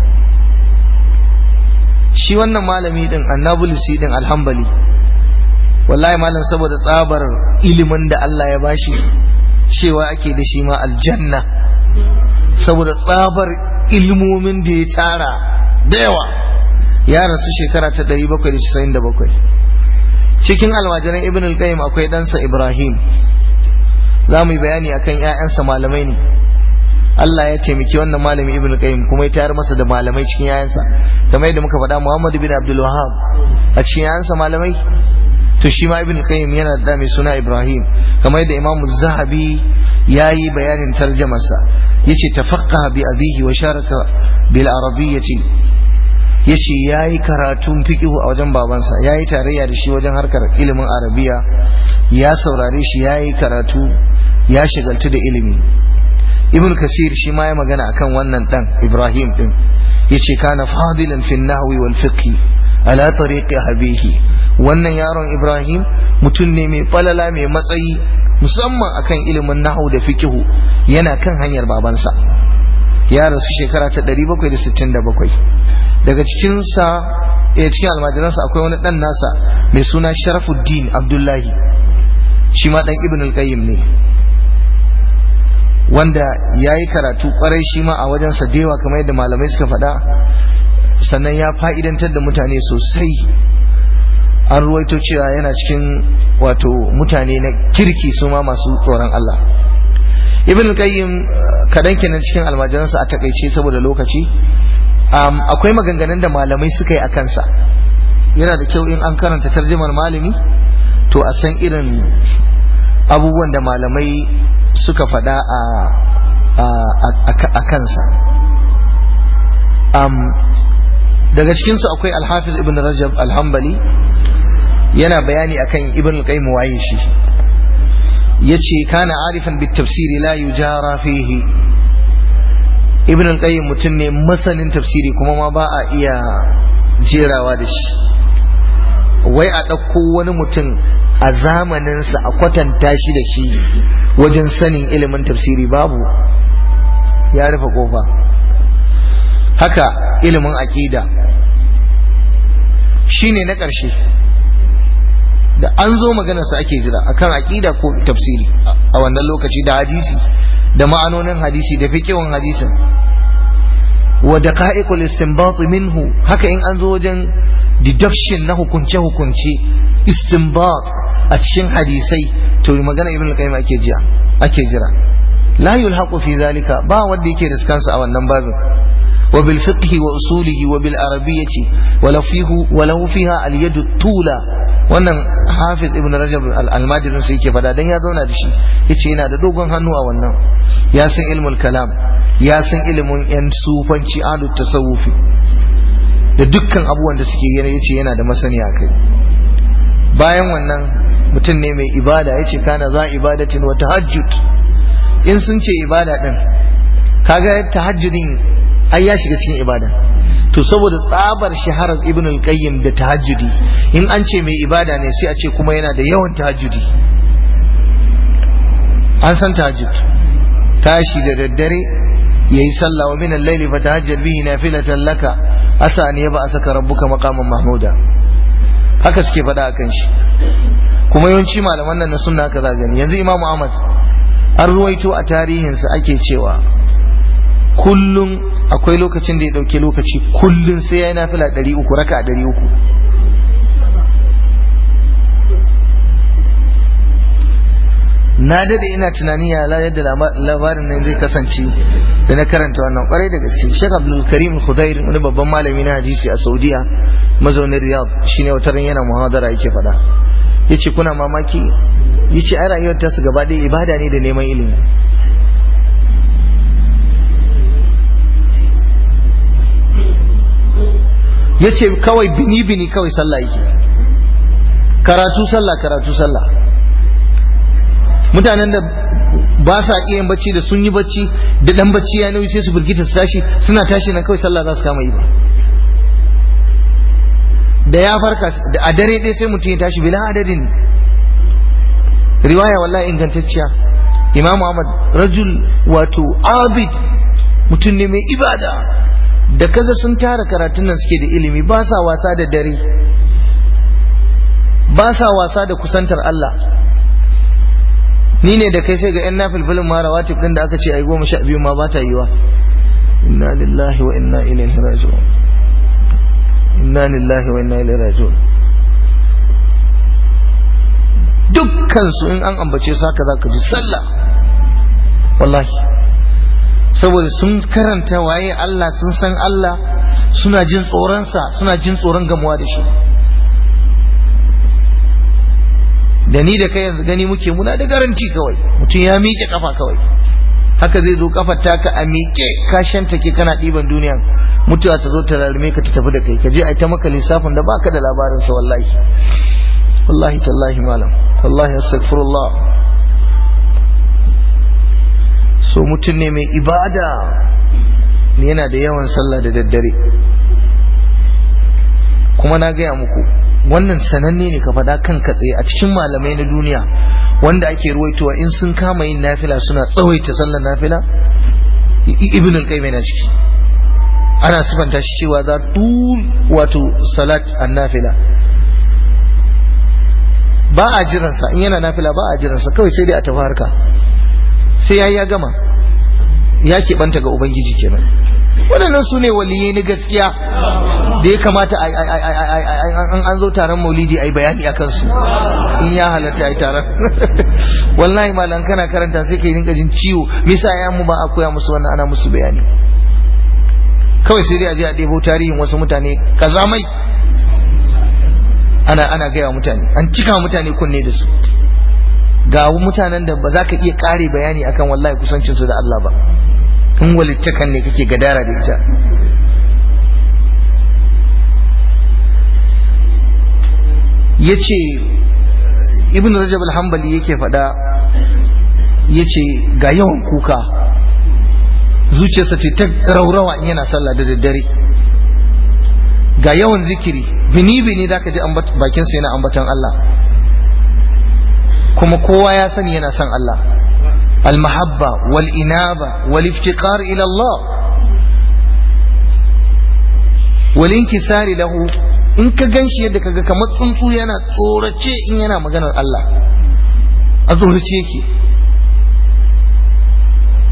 shi wannan malami din annabulusi din alhambali wallahi malam saboda tsabar ilimin da Allah ya bashi cewa ake da shi ma aljanna saboda tsabar ilmomin da ya tara da yawa ya rasu shekara ta 797 cikin almajiran ibn al-qayyim akwai ɗansa ibrahim za mu yi bayani akan ‘ya'yansa malamai ne Allah ya taimaki wannan malami ibn qayyim kuma ya tayar masa da malamai cikin ‘ya'yansa kamar yadda muka faɗa Muhammad bin Abdul Wahhab a cikin ‘ya'yansa malamai to shi ma ibn qayyim yana da mai suna Ibrahim kamar yadda Imam Zahabi ya yi bayanin tarjamarsa yace tafaqqaha bi abihi wa sharaka bil arabiyyati yace yayi karatun fiqh a wajen babansa yayi tarayya da shi wajen harkar ilimin arabiya ya saurare shi yayi karatu ya shigaltu da ilimi ibn kasir shi ma ya magana akan wannan dan ibrahim din yace kana fadilan fi nahwi wal fiqh ala tariqi habihi wannan yaron ibrahim mutum ne mai falala mai matsayi musamman akan ilimin nahwu da fiqh yana kan hanyar babansa ya rasu shekara ta 767 daga cikinsa eh cikin almajiransa akwai wani dan nasa mai suna sharafuddin abdullahi shi ma dan ibn al-qayyim ne wanda ya yi karatu kwarai shi ma a wajen sadewa kamar yadda malamai suka faɗa sannan ya fa'idantar da mutane sosai an ruwaito cewa yana cikin wato mutane na kirki su ma masu tsoron Allah ibn al-qayyim kadan kenan cikin almajiransa a takaice saboda lokaci akwai maganganun da malamai suka yi a kansa yana da kyau in an karanta tarjimar malami to a san irin abubuwan da malamai suka faɗa a kansa daga cikinsu akwai alhafiz ibn rajab alhambali yana bayani akan ibn al-qayyim waye shi yace kana arifan bit tafsiri la yujara fihi ibn al-qayyim mutum ne masanin tafsiri kuma ma ba a iya jerawa da shi wai a ɗauko wani mutum a zamaninsa a kwatanta shi da shi wajen sanin ilimin tafsiri babu ya rufe kofa haka ilimin aƙida shine na ƙarshe da an zo maganarsa ake jira akan aƙida ko tafsiri a wannan lokaci da hadisi da ma'anonin hadisi da fiqhun hadisin wa daqa'iqul istinbat minhu haka in an zo wajen deduction na hukunce hukunce istinbat a cikin hadisai to magana ibn al-qayyim ake jira ake jira la yulhaqu fi zalika ba wanda yake riskansa a wannan babin wa bil fiqh wa usulihi wa bil arabiyyati wa law fihi wa law fiha al yad tula wannan hafiz ibn rajab al-almadirin sai yake fada dan ya zauna da shi yace yana da dogon hannu a wannan ya san ilmul kalam ya san ilimin yan sufanci alu tasawufi da dukkan abubuwan da suke yana yace yana da masaniya kai bayan wannan mutum ne mai ibada yace kana za ibadatin wa tahajjud in sun ce ibada din kaga tahajjudin ai ya shiga cikin ibada to saboda tsabar shaharar ibn al-qayyim da tahajjudi in an ce mai ibada ne sai a ce kuma yana da yawan tahajjudi an san tahajjud tashi da daddare yayi sallah wa min al-layli fatahajjad bihi nafilatan laka asa an yaba asaka rabbuka maqaman mahmuda haka suke faɗa akan shi kuma yawanci malaman nan na sunna haka za gani yanzu imamu ahmad an ruwaito a tarihinsa ake cewa kullum akwai lokacin da ya dauke lokaci kullum sai ya yi nafila ɗari uku raka ɗari uku na dade ina tunani ya yadda labarin nan zai kasance da na karanta wannan kwarai da gaske Sheikh Abdul Karim Khudair wani babban malami na hadisi a Saudiya mazaunin Riyadh shine wata ran yana muhadara yake faɗa yace kuna mamaki yace ai rayuwar ta su gaba ɗaya ibada ne da neman ilimi yace kawai bini bini kawai sallah yake karatu sallah karatu sallah mutanen da ba sa iya bacci da sun yi bacci da dan bacci ya nauyi sai su birgita su tashi suna tashi nan kawai sallah za su kama yi ba da ya farka a dare ɗaya sai mutum ya tashi bila adadin riwaya wallahi ingantacciya imamu ahmad rajul wato abid mutum ne mai ibada da kaza sun tara karatun nan suke da ilimi ba sa wasa da dare ba sa wasa da kusantar Allah ni ne da kai sai ga 'yan nafilfilin ma rawatib din da aka ce ai goma sha biyu ma ba ta yiwa inna lillahi wa inna ilaihi raji'un inna lillahi wa inna ilaihi raji'un dukkan su in an ambace su haka zaka ji sallah wallahi saboda sun karanta waye Allah sun san Allah suna jin tsoronsa suna jin tsoron gamuwa da shi da ni da kai yanzu gani muke muna da garanti kawai mutum ya miƙe kafa kawai haka zai zo kafar taka a miƙe ka shanta ke kana ɗiban duniya mutuwa ta zo ta rarrume ka ta tafi da kai ka je a ta maka lissafin da baka da labarin sa wallahi wallahi tallahi malam wallahi astaghfirullah so mutum ne mai ibada yana da yawan sallah da daddare kuma na gaya muku wannan sananne ne ka faɗa kan tsaye a cikin malamai na duniya wanda ake ruwaitowa in sun kama yin nafila suna tsawaita sallar nafila ibn al-qayyim yana ciki ana sifanta shi cewa za tul wato salat an-nafila ba a jiransa in yana nafila ba a jiransa kawai sai dai a tafi harka sai yayi ya gama ya keɓanta ga ubangiji kenan waɗannan su ne waliyai na gaskiya da ya kamata an an zo taron maulidi a yi bayani a kansu in ya halatta a yi taron wallahi malam kana karanta sai ka yi rinka jin ciwo misa ya mu ba a koya musu wannan ana musu bayani kawai sai dai a je a ɗebo tarihin wasu mutane kazamai ana ana gaya mutane an cika mutane kunne da su ga mutanen da ba za ka iya ƙare bayani akan wallahi kusancinsu da Allah ba in walittakan ne kake gadara da ita ya ce ibn rajab al-hambali yake faɗa ya ce ga yawan kuka zuciyarsa ce ta raurawa in yana sallah da daddare ga yawan zikiri bini-bini za ka ji bakinsa yana ambatan Allah kuma kowa ya sani yana son Allah المحبة والإنابة والافتقار إلى الله والانكسار له in ka gan shi yadda kaga kamar tsuntsu yana tsorace in yana maganar Allah a tsorace yake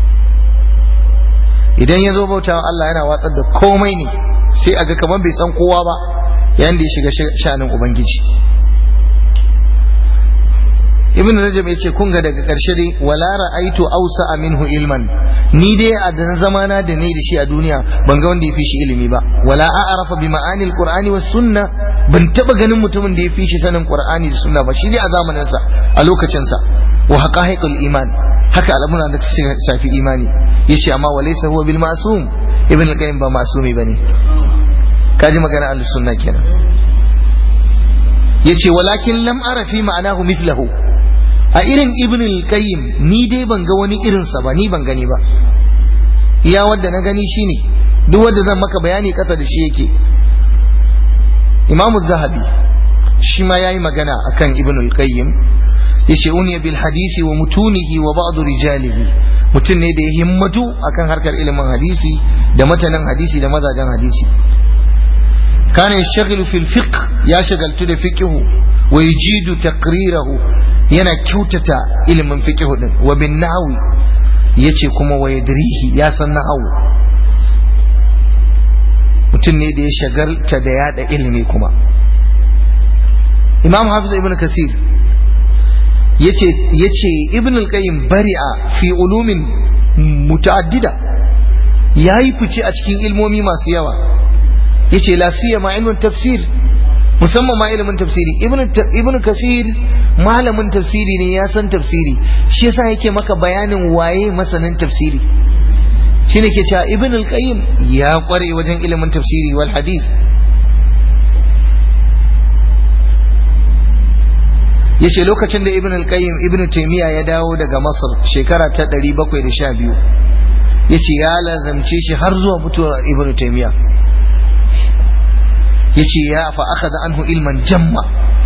idan ya zo bautawa Allah yana watsar da komai ne sai a ga kamar bai san kowa ba yayin da ya shiga shanin ubangiji ibn rajab yace kun ga daga karshe dai wala ra'aitu awsa minhu ilman ni dai a da zamana da ni da shi a duniya ban ga wanda ya fi shi ilimi ba wala a'rafa bi ma'ani alqur'ani was sunna ban taba ganin mutumin da ya fi shi sanin qur'ani da sunna ba shi dai a zamanin sa a lokacin sa wa haqa'iqul iman haka al'amura da ta shafi imani yace amma walaysa huwa bil ma'sum ibn al-qayyim ba masumi bane kaji magana ahlus sunna kenan yace walakin lam ara fi ma'anahu mithlahu a irin ibn al-qayyim ni dai ban ga wani irin sa ba ni ban gani ba iya wanda na gani shine duk wanda zan maka bayani kasa da shi yake imam zahabi shi ma yayi magana akan ibn al-qayyim yace uniya bil hadisi wa mutunihi wa ba'd rijalihi mutum ne da ya himmatu akan harkar ilimin hadisi da matanan hadisi da mazajen hadisi kana yashghalu fil fiqh ya shagaltu da fiqh wa yajidu taqrirahu yana kyautata ilimin fiqh din wa bin nahwi yace kuma wa yadrihi ya san nahwu mutum ne da ya shagalta da yada ilimi kuma imam hafiz ibn kasir yace yace ibn al-qayyim bari'a fi ulumin muta'addida yayi fice a cikin ilmomi masu yawa yace la siyama ilmin tafsir musamman ma ilimin tafsiri ibn ibn kasir malamin tafsiri ne ya san tafsiri shi yasa yake maka bayanin waye masanin tafsiri shine ke cewa ibn al-qayyim ya kware wajen ilimin tafsiri wal hadith yace lokacin da ibn al-qayyim ibn taymiya ya dawo daga masar shekara ta 712 yace ya lazamce shi har zuwa mutuwar ibn taymiya yace ya fa akhadha anhu ilman jamma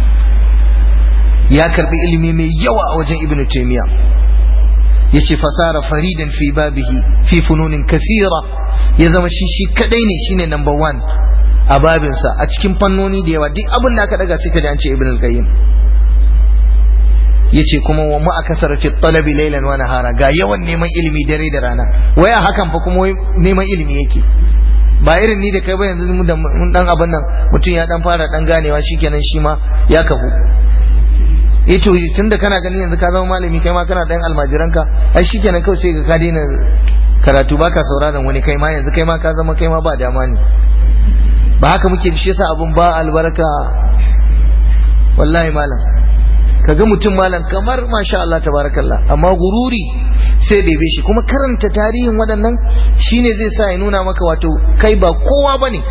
ya karbi ilimi mai yawa a wajen ibn taymiya yace fasara faridan fi babihi fi fununin kasira ya zama shi shi kadai ne shine number one a babinsa a cikin fannoni da yawa duk abin da aka daga sai ka ji an ce ibn al-qayyim yace kuma wa ma akasara fi talabi laylan wa nahara ga yawan neman ilimi dare da rana waya hakan fa kuma neman ilimi yake ba irin ni da kai ba yanzu mun dan abin nan mutum ya dan fara dan ganewa shikenan shi ma ya kafu ito tunda kana ganin yanzu ka zama malami kai ma kana dan almajiranka ai shikenan kawai sai ka daina karatu baka sauraron wani kai ma yanzu kai ma ka zama kai ma ba dama ne ba haka muke shi yasa abun ba albarka wallahi malam kaga mutum malam kamar masha Allah tabarakallah amma gururi sai ɗebe shi kuma karanta tarihin waɗannan shine zai sa ya nuna maka wato kai ba kowa bane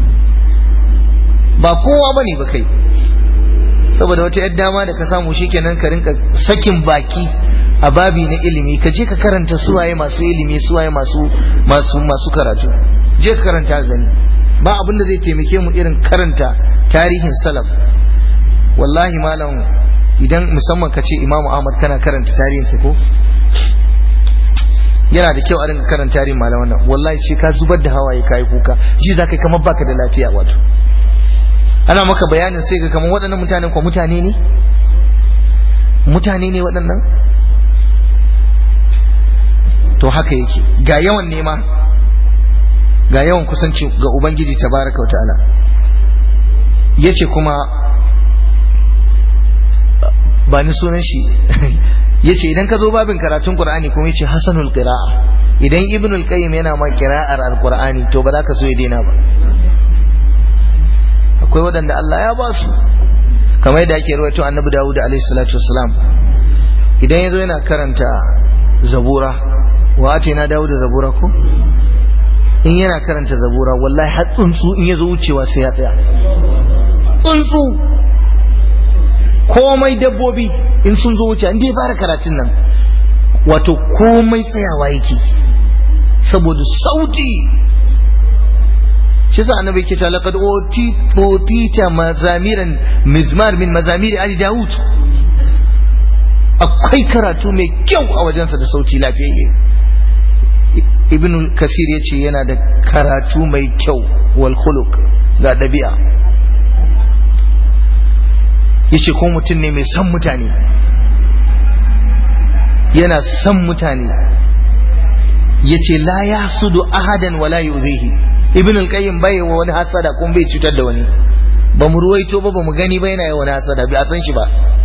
ba kowa bane ba kai saboda wata yar dama da ka samu shikenan ka rinka sakin baki a babi na ilimi ka je ka karanta suwaye masu ilimi suwaye masu masu masu karatu je ka karanta gani ba abin da zai taimake mu irin karanta tarihin salaf wallahi malam idan musamman ka ce imamu ahmad kana karanta tarihinsa ko yana da kyau a rinka karanta tarihin malaman nan wallahi sai ka zubar da hawaye kai kuka ji za ka kamar baka da lafiya wato ana maka bayanin sai ka kamar waɗannan mutanen ko mutane ne mutane ne waɗannan to haka yake ga yawan nema ga yawan kusanci ga ubangiji tabaraka wa ta'ala yace kuma ba ni sunan shi yace idan ka zo babin karatun qur'ani kuma yace hasanul qira'a idan ibnul qayyim yana ma qira'ar alqur'ani to ba za ka so ya daina ba akwai waɗanda Allah ya ba su kamar yadda ake rawaito annabi Dawud alaihi salatu wassalam idan yazo yana karanta zabura wa atina Dawud zabura ko in yana karanta zabura wallahi har tsuntsu in yazo wucewa sai ya tsaya tsuntsu komai dabbobi in sun zo wuce inda ya fara karatun nan wato komai tsayawa yake saboda sauti shi sa annabi ke ta laqad utita mazamiran mizmar min mazamiri ali daud akwai karatu mai kyau a wajensa da sauti lafiyayye ibn kasir ya ce yana da karatu mai kyau wal khuluq ga ɗabi'a yace ko mutum ne mai son mutane yana son mutane yace la yahsudu ahadan wala yuzihi ibn al-qayyim bai wa wani hasada kuma bai cutar da wani ba mu ruwaito ba ba mu gani ba yana yi wani hasada bai san shi ba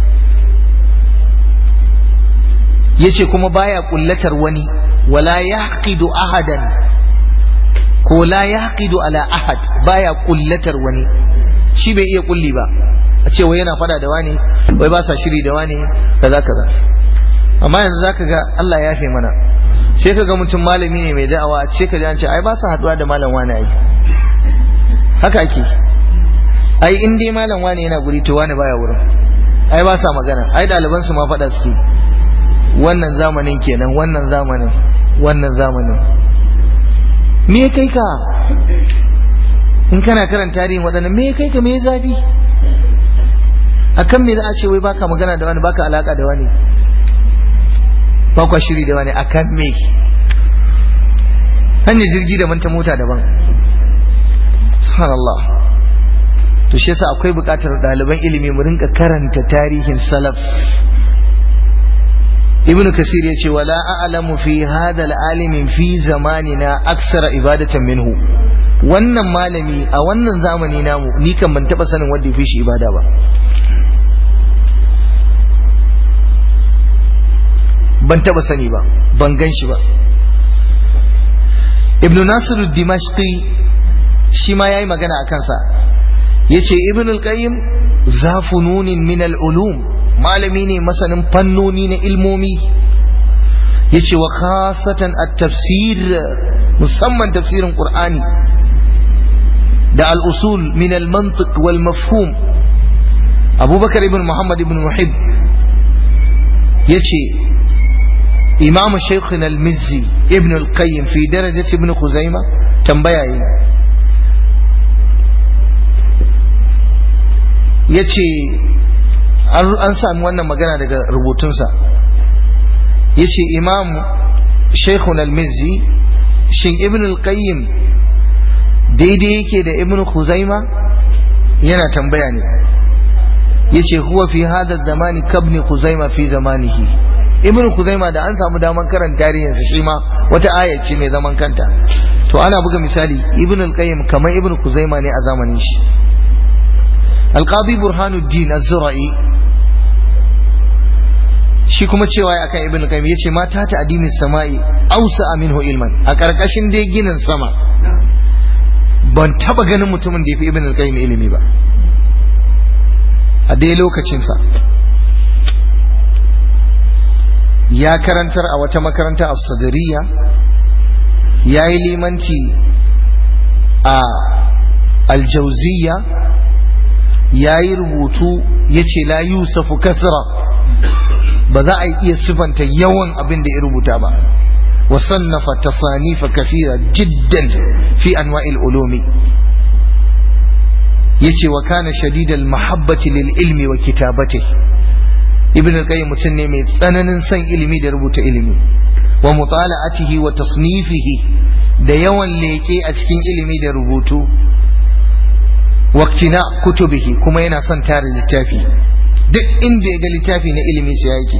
yace kuma baya kullatar wani wala yahqidu ahadan ko la yahqidu ala ahad baya kullatar wani shi bai iya kulli ba a ce wai yana fada da wani wai ba sa shiri da wani kaza kaza amma yanzu zaka ga Allah ya yafe mana sai ka ga mutum malami ne mai da'awa a ce ka ji an ce ai ba sa haduwa da malam wani ai haka ake ai in dai malam wani yana guri to wani baya wurin ai ba sa magana ai ɗaliban su ma faɗa suke wannan zamanin kenan wannan zamanin wannan zamanin me kai ka in kana karanta tarihin waɗannan me kai ka me zafi akan me za a ce wai baka magana da wani baka alaka da wani ba kwa shiri da wani akan me hanyar jirgi daban ta mota daban subhanallah to shi yasa akwai buƙatar ɗaliban ilimi mu rinka karanta tarihin salaf ibnu kasir ya ce wala a'lamu fi hadha al-alimi fi zamanina aksara ibadatan minhu wannan malami a wannan zamani namu ni kan ban taba sanin wanda ya fi shi ibada ba ban taba sani ba ban gan shi ba ibn nasiru dimashqi shi ma yayi magana a kansa yace ibn al-qayyim zafununin min al-ulum malami ne masanin fannoni na ilmomi yace wa khasatan at-tafsir musamman tafsirin qur'ani da al-usul min al-mantiq wal mafhum abubakar ibn muhammad ibn muhib yace إمام شيخنا المزي ابن القيم في درجة ابن خزيمة تنبيا yace an sami wannan magana daga rubutunsa yace imam shaikhun al-mizzi shin ibn al-qayyim daidai yake da ibn khuzaima yana tambaya ne yace huwa fi hadha zamani kabni khuzaima fi zamanihi ibn kuzaima da an samu daman karanta tarihinsa shi ma wata aya ce mai zaman kanta to ana buga misali ibn al-qayyim kamar ibn kuzaima ne a zamanin shi al-qadi burhanuddin az-zura'i shi kuma cewa akan ibn al-qayyim yace mata ta addinin sama'i ausa minhu ilman a karkashin dai ginin sama ban taba ganin mutumin da yafi ibn al-qayyim ilimi ba a dai lokacin sa ya karantar a wata makaranta a sadariya ya yi limanci a aljauziya ya yi rubutu ya ce la yusufu kasra ba za a iya sifanta yawan abin da ya rubuta ba وصنف تصانيف كثيرة جدا في أنواع العلوم يتي وكان شديد المحبة للعلم وكتابته ibn al-qayyim mutum ne mai tsananin son ilimi da rubuta ilimi wa mutala'atihi wa tasnifihi da yawan leke a cikin ilimi da rubutu waqtina kutubihi kuma yana son tara littafi duk inda ya ga littafi na ilimi sai yake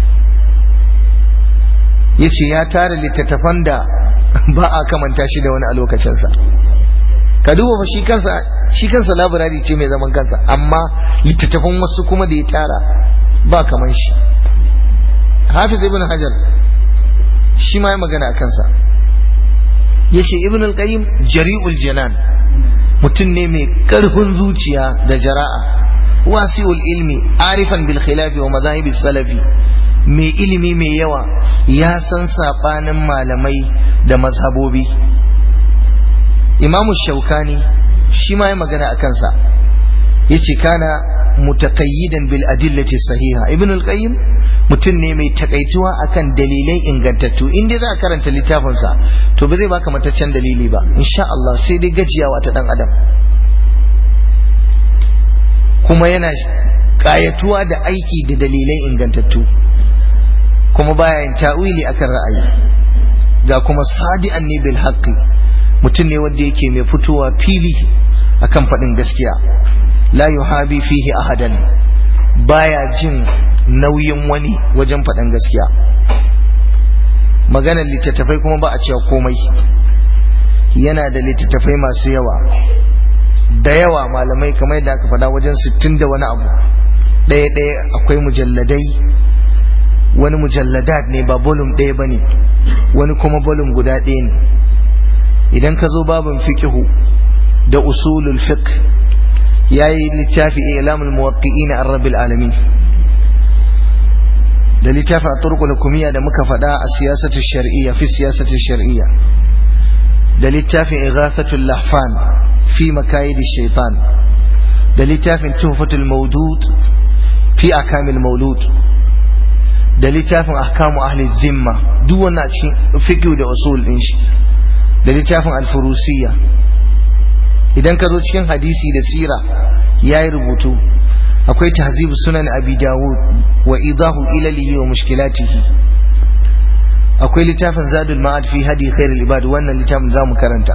yace ya tara littattafan da ba a kamanta shi da wani a lokacinsa ka duba fa shi kansa shi kansa labirari ce mai zaman kansa amma littattafan wasu kuma da ya tara ba kaman shi hafiz ibn hajar shi ma ya magana a kansa ya ce ibn al-qayyim jari'ul janan mutum ne mai karfin zuciya da jara'a wasi'ul ilmi arifan bil khilafi wa mazahibi salafi mai ilimi mai yawa ya san sabanin malamai da mazhabobi imamu shaukani shi ma ya magana a kansa yace kana mutaqayyidan bil adillati sahiha ibn al-qayyim mutum ne mai takaituwa akan dalilai ingantattu in dai za ka karanta littafin sa to ba zai baka mataccen dalili ba insha Allah sai dai gajiyawa ta dan adam kuma yana kayatuwa da aiki da dalilai ingantattu kuma baya yin ta'wili akan ra'ayi ga kuma sadi'an ne bil haqqi mutum ne wanda yake mai fitowa fili akan faɗin gaskiya la yuhabi fihi ahadan baya jin nauyin wani wajen faɗin gaskiya maganar littattafai kuma ba a cewa komai yana da littattafai masu yawa da yawa malamai kamar yadda aka faɗa wajen sittin da wani abu ɗaya ɗaya akwai mujalladai wani mujalladat ne ba bolum ɗaya ba ne wani kuma bolum guda ɗaya ne idan ka zo babin fikihu da usulul fiqh yayi littafi ilamul muwaqqi'ina an rabbil alamin da littafin at-turqul hukumiyya da muka faɗa a siyasatu shar'iyya fi siyasatu shar'iyya da littafin ighathatul lahfan fi makayid shaitan da littafin tuhfatul mawdud fi akamil maulud da littafin ahkamu ahli zimma duk wannan a cikin fiqh da usul din shi da littafin al-furusiyya idan ka zo cikin hadisi da sira yayi rubutu akwai tahzib sunan abi dawud wa idahu ilalihi wa mushkilatihi akwai littafin zadul ma'ad fi hadi khairul ibad wannan littafin zamu karanta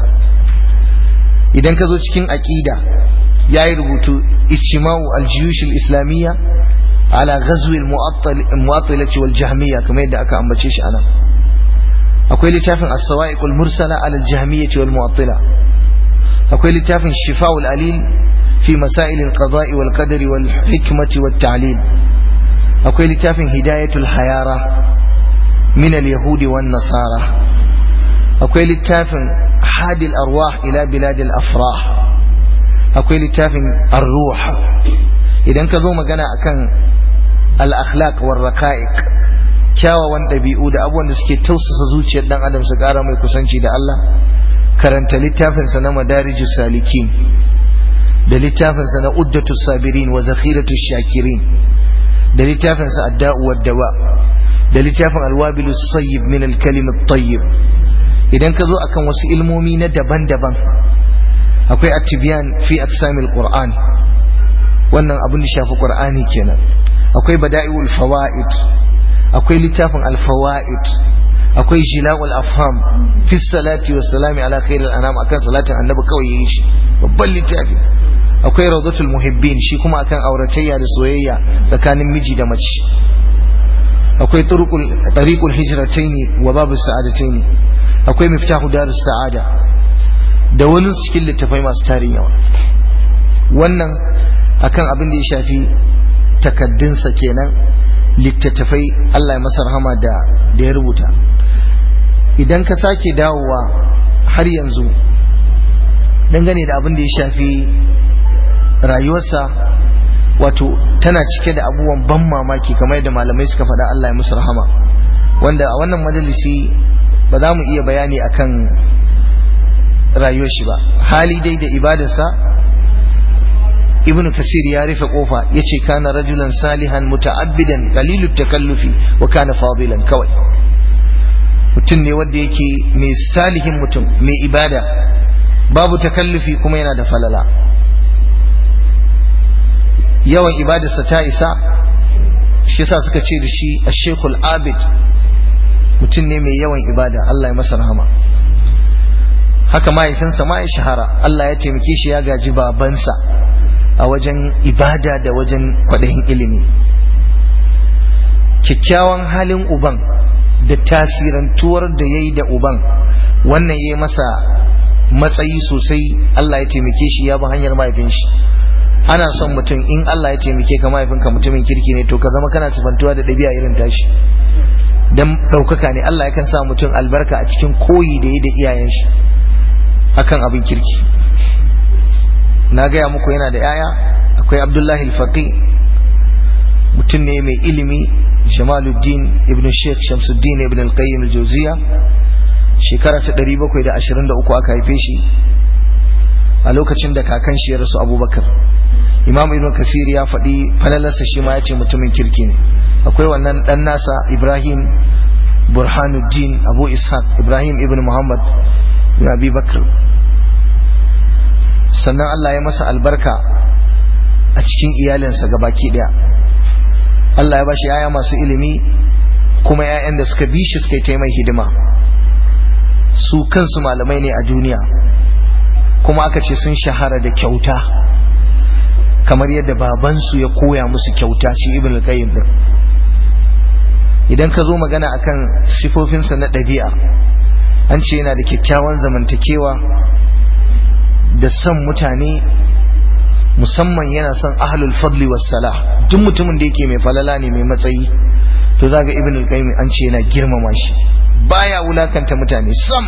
idan ka zo cikin aqida yayi rubutu ijtima'u al-juyush al-islamiyya ala ghazwi al-mu'attilati wal jahmiyya kamar yadda aka ambace shi anan akwai littafin as-sawa'iq al-mursala ala al-jahmiyyah wal mu'attila akwai littafin shifa'ul alil fi masail al-qada'i wal qadari wal hikmati wat ta'lil akwai littafin hidayatul hayara min al-yahudi wan nasara akwai littafin hadi al-arwah ila bilad al-afrah akwai littafin ar-ruh idan ka zo magana akan al-akhlaq war raqa'iq kyawawan ɗabi'u da abubuwan da suke tausasa zuciyar dan adam su ƙara mai kusanci da Allah karanta littafinsa na madarijus salikin da littafinsa na uddatu sabirin wa zakhiratu shakirin da littafinsa adda'u wad dawa da littafin alwabilu sayyib min al-kalim at-tayyib idan ka zo akan wasu ilmomi na daban-daban akwai at-tibyan fi aqsamil qur'an wannan abin da shafi qur'ani kenan akwai bada'iul fawaid akwai littafin al-fawaid akwai jila'ul afham fi salati wa salami ala khairil anam akan salatin annabi kawai yayin shi babban littafi akwai rawdatul muhibbin shi kuma akan auratayya da soyayya tsakanin miji da mace akwai turuqul tariqul hijrataini wa babu sa'adataini akwai miftahu darus sa'ada da wani cikin littafai masu tarin yawa wannan akan abin da ya shafi takaddunsa kenan littattafai Allah ya masa rahama da da ya rubuta idan ka sake dawowa har yanzu dangane da abin da ya shafi rayuwarsa wato tana cike da abubuwan ban mamaki kamar yadda malamai suka faɗa Allah ya musu rahama wanda a wannan majalisi ba za mu iya bayani akan rayuwar shi ba hali dai da ibadarsa ibn kasir ya rufe kofa yace kana rajulan salihan muta'abbidan qalilut takallufi wa kana fadilan kawai mutum ne wanda yake mai salihin mutum mai ibada babu takallufi kuma yana da falala yawan ibadarsa ta isa shi yasa suka ce da shi ash-shaykhul abid mutum ne mai yawan ibada Allah ya masa rahama haka mahaifinsa ma ya shahara Allah ya taimake shi ya gaji babansa a wajen ibada da wajen kwaɗayin ilimi kyakkyawan halin uban da tasirantuwar da ya yi da uban wannan ya yi masa matsayi sosai Allah ya taimake shi ya bi hanyar mahaifin shi ana son mutum in Allah ya taimake ka mahaifinka mutumin kirki ne to ka zama kana sifantuwa da ɗabi'a irin tashi dan ɗaukaka ne Allah yakan sa mutum albarka a cikin koyi da ya da iyayen shi akan abin kirki na gaya muku yana da yaya akwai abdullahi alfaqi mutum ne mai ilimi jamaluddin ibn sheikh shamsuddin ibn al-qayyim al-jawziya shekara ta 723 aka haife shi a lokacin da kakan shi ya rasu abubakar imam ibn kasir ya faɗi falalarsa shi ma ya ce mutumin kirki ne akwai wannan ɗan nasa ibrahim burhanuddin abu ishaq ibrahim ibn muhammad ibn abi bakr sannan allah ya masa albarka a cikin iyalinsa baki ɗaya allah ya bashi yaya masu ilimi kuma 'ya'yan da suka bi shi suka yi mai hidima su kansu malamai ne a duniya kuma aka ce sun shahara da kyauta kamar yadda babansu ya koya musu kyauta shi ibn al-qayyim din idan ka zo magana akan sifofinsa na ɗabi'a an ce yana da kyakkyawan zamantakewa da son mutane musamman yana son ahlul fadli salah duk mutumin da yake mai falala ne mai matsayi to zaga ibn al-qayyim an ce yana girmama shi baya wulakanta mutane sam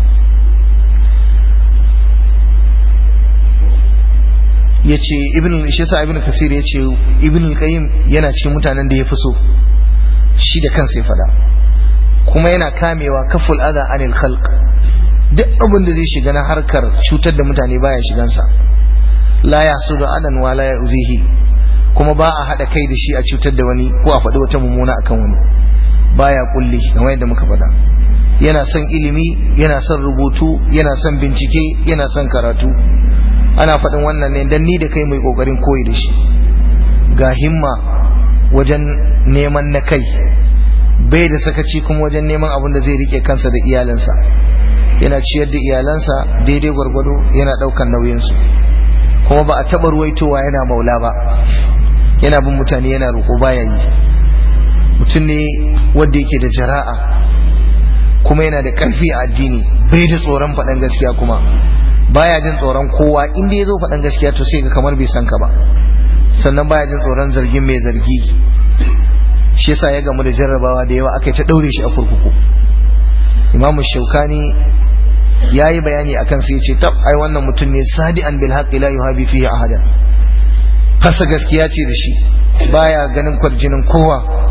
yace ibn shi sa ibn kasir yace ibn al-qayyim yana cikin mutanen da ya fi so shi da kansa ya fada kuma yana kamewa kaful adha anil khalq duk abin da zai shiga na harkar cutar da mutane baya shigansa la yasudu adan wa la yuzihi kuma ba a hada kai da shi a cutar da wani ko a faɗi wata mummuna akan wani baya kulli kamar yadda muka faɗa yana son ilimi yana son rubutu yana son bincike yana son karatu ana faɗin wannan ne dan ni da kai mai kokarin koyi da shi ga himma wajen neman na kai bai da sakaci kuma wajen neman abin da zai rike kansa da iyalansa yana ciyar da iyalansa daidai gwargwado yana ɗaukan nauyinsu kuma ba a taɓa ruwaitowa yana maula ba yana bin mutane yana roƙo baya yi mutum ne wanda yake da jara'a kuma yana da ƙarfi a addini bai da tsoron faɗan gaskiya kuma baya jin tsoron kowa inda ya zo faɗan gaskiya to sai ga kamar bai san ka ba sannan baya jin tsoron zargin mai zargi shi yasa ya gamu da jarrabawa da yawa aka yi ta ɗaure shi a kurkuku imamu shaukani ya yi bayani akan sai ce tab ai wannan mutum ne sadi'an bil haqqi la yuhabi fihi ahadan fasa gaskiya ce da shi baya ganin kwarjinin kowa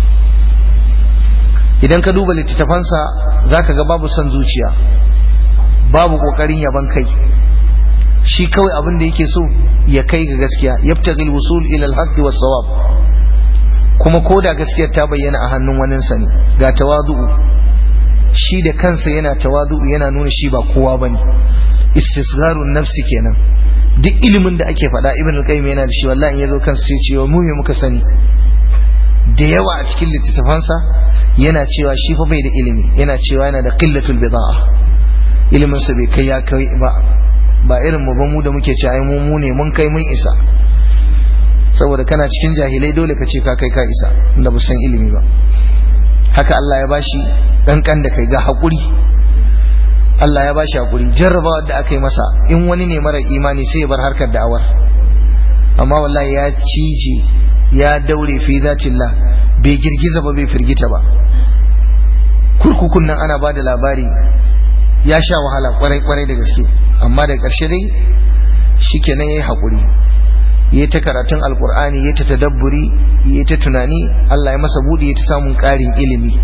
idan ka duba littattafansa zaka ga babu son zuciya babu kokarin yaban kai shi kawai abin da yake so ya kai ga gaskiya yabtaghil wusul ila al-haqqi was-sawab kuma koda gaskiyar ta bayyana a hannun waninsa ne ga tawadu'u shi da kansa yana tawadu'u yana nuna shi ba kowa bane istisgharun nafsi kenan duk ilimin da ake faɗa ibn al-qayyim yana da shi wallahi in yazo kansa sai cewa mu me muka sani da yawa a cikin littattafansa yana cewa shi fa bai da ilimi yana cewa yana da qillatul bid'a ilimin sa bai kai ya kai ba ba irin mu ba mu da muke cewa ai mu mu ne mun kai mun isa saboda kana cikin jahilai dole ka ce ka kai ka isa inda ba san ilimi ba haka Allah ya bashi kankan da kai ga hakuri Allah ya bashi hakuri jarrabawa da aka yi masa in wani ne mara imani sai ya bar harkar da'awar amma wallahi ya cije ya daure fi zatillah bai girgiza ba bai firgita ba kurkukun nan ana bada labari ya sha wahala kwarai kwarai da gaske amma da ƙarshe dai shikenan yayi hakuri yayi ta karatun alqur'ani yayi ta tadabburi yayi ta tunani Allah ya masa budi yayi ta samun ƙarin ilimi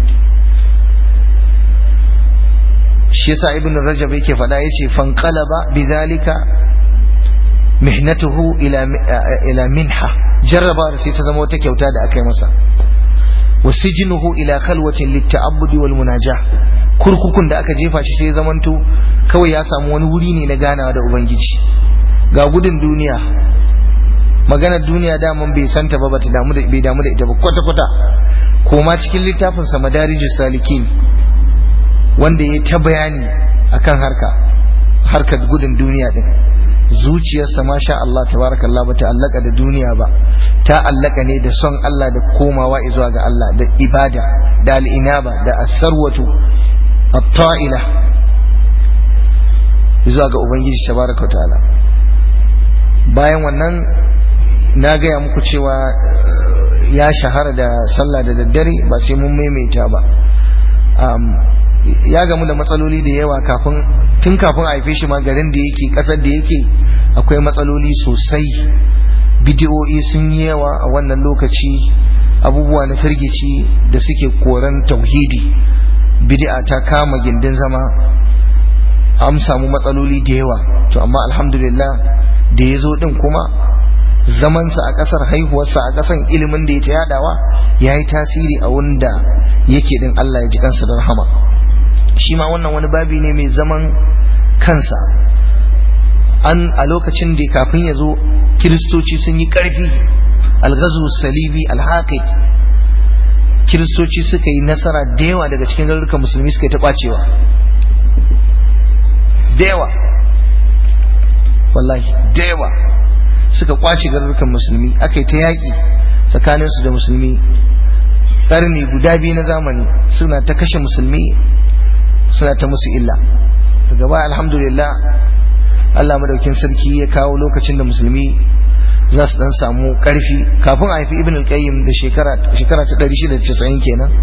shi yasa ibn rajab yake faɗa yace fanqalaba bidhalika mihnatuhu ila ila minha jarraba sai ta zama wata kyauta da aka yi masa wasijnuhu ila khalwatin litta'abbudi wal munajah kurkukun da aka jefa shi sai ya zamanto kawai ya samu wani wuri ne na ganawa da ubangiji ga gudun duniya maganar duniya daman bai santa ba bata damu da bai damu da ita ba kwata kwata koma cikin littafin sa madarijus salikin wanda ya ta bayani akan harka harkar gudun duniya din zuciyarsa masha Allah tabarakallah ba ta allaka da duniya ba ta allaka ne da son Allah da komawa zuwa ga Allah da ibada da al'inaba da asarwatu at-ta'ila zuwa ga ubangiji tabaraka ta'ala bayan wannan na gaya muku cewa ya shahara da sallah da daddare ba sai mun maimaita ba ya gamu da matsaloli da yawa kafin tun kafin a haife shi ma garin da yake kasar da yake akwai matsaloli sosai bidiyoyi sun yi yawa a wannan lokaci abubuwa na firgici da suke koran tauhidi bid'a ta kama gindin zama an samu matsaloli da yawa to amma alhamdulillah da ya zo din kuma zamansa a kasar haihuwarsa a kasan ilimin da ya ta yadawa ya yi tasiri a wanda yake din Allah ya ji kansa da rahama shi ma wannan wani babi ne mai zaman kansa an a lokacin da kafin ya zo kiristoci sun yi ƙarfi algazu salibi alhaqid kiristoci suka yi nasara da yawa daga cikin garurukan musulmi suka yi ta ɓacewa da yawa wallahi da yawa suka kwace garurukan musulmi aka yi ta yaƙi tsakaninsu da musulmi ƙarni guda biyu na zamani suna ta kashe musulmi suna ta musu illa daga baya alhamdulillah Allah madaukin sarki ya kawo lokacin da musulmi za su dan samu ƙarfi kafin a haifi ibn al-qayyim da shekara shekara ta 690 kenan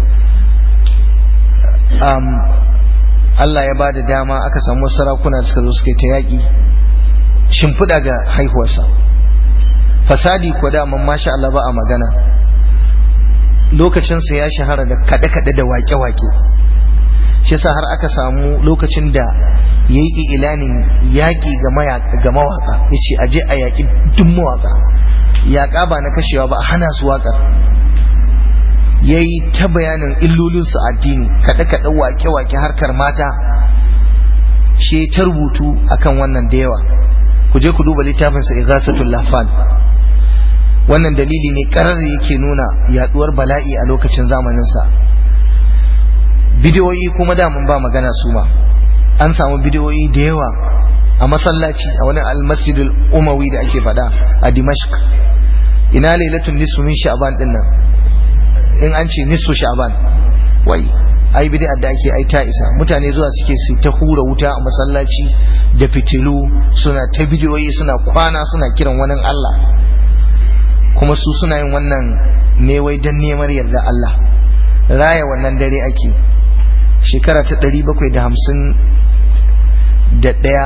um, Allah ya ba da dama aka samu sarakuna da suka zo suka ta yaƙi shimfiɗa ga haihuwarsa fasadi ko da man masha Allah ba a magana lokacinsa ya shahara da kaɗe-kaɗe da waƙe-waƙe shi yasa har aka samu lokacin da ya yi ilanin yaƙi ga mawaƙa ya ce a je a yaƙi duk mawaƙa yaƙa ba na kashewa ba a hana su waƙar ya yi ta bayanin illolinsu addini kaɗe-kaɗe waƙe-waƙe harkar mata shi ta rubutu akan wannan da yawa ku je ku duba littafinsa igasatul lafan wannan dalili ne karar yake nuna yaduwar bala'i a lokacin zamaninsa bidiyoyi kuma damun ba magana su ma an samu bidiyoyi da yawa a masallaci a wani almasjidul umawi da ake faɗa a dimashq ina lailatun nisfu min sha'ban din nan in an ce nisfu sha'ban wai ai bid'a da ake ai ta isa mutane zuwa suke su ta hura wuta a masallaci da fitilu suna ta bidiyoyi suna kwana suna kiran wani Allah kuma su suna yin wannan ne wai don neman yarda Allah raya wannan dare ake shekara ta ɗari bakwai da hamsin da ɗaya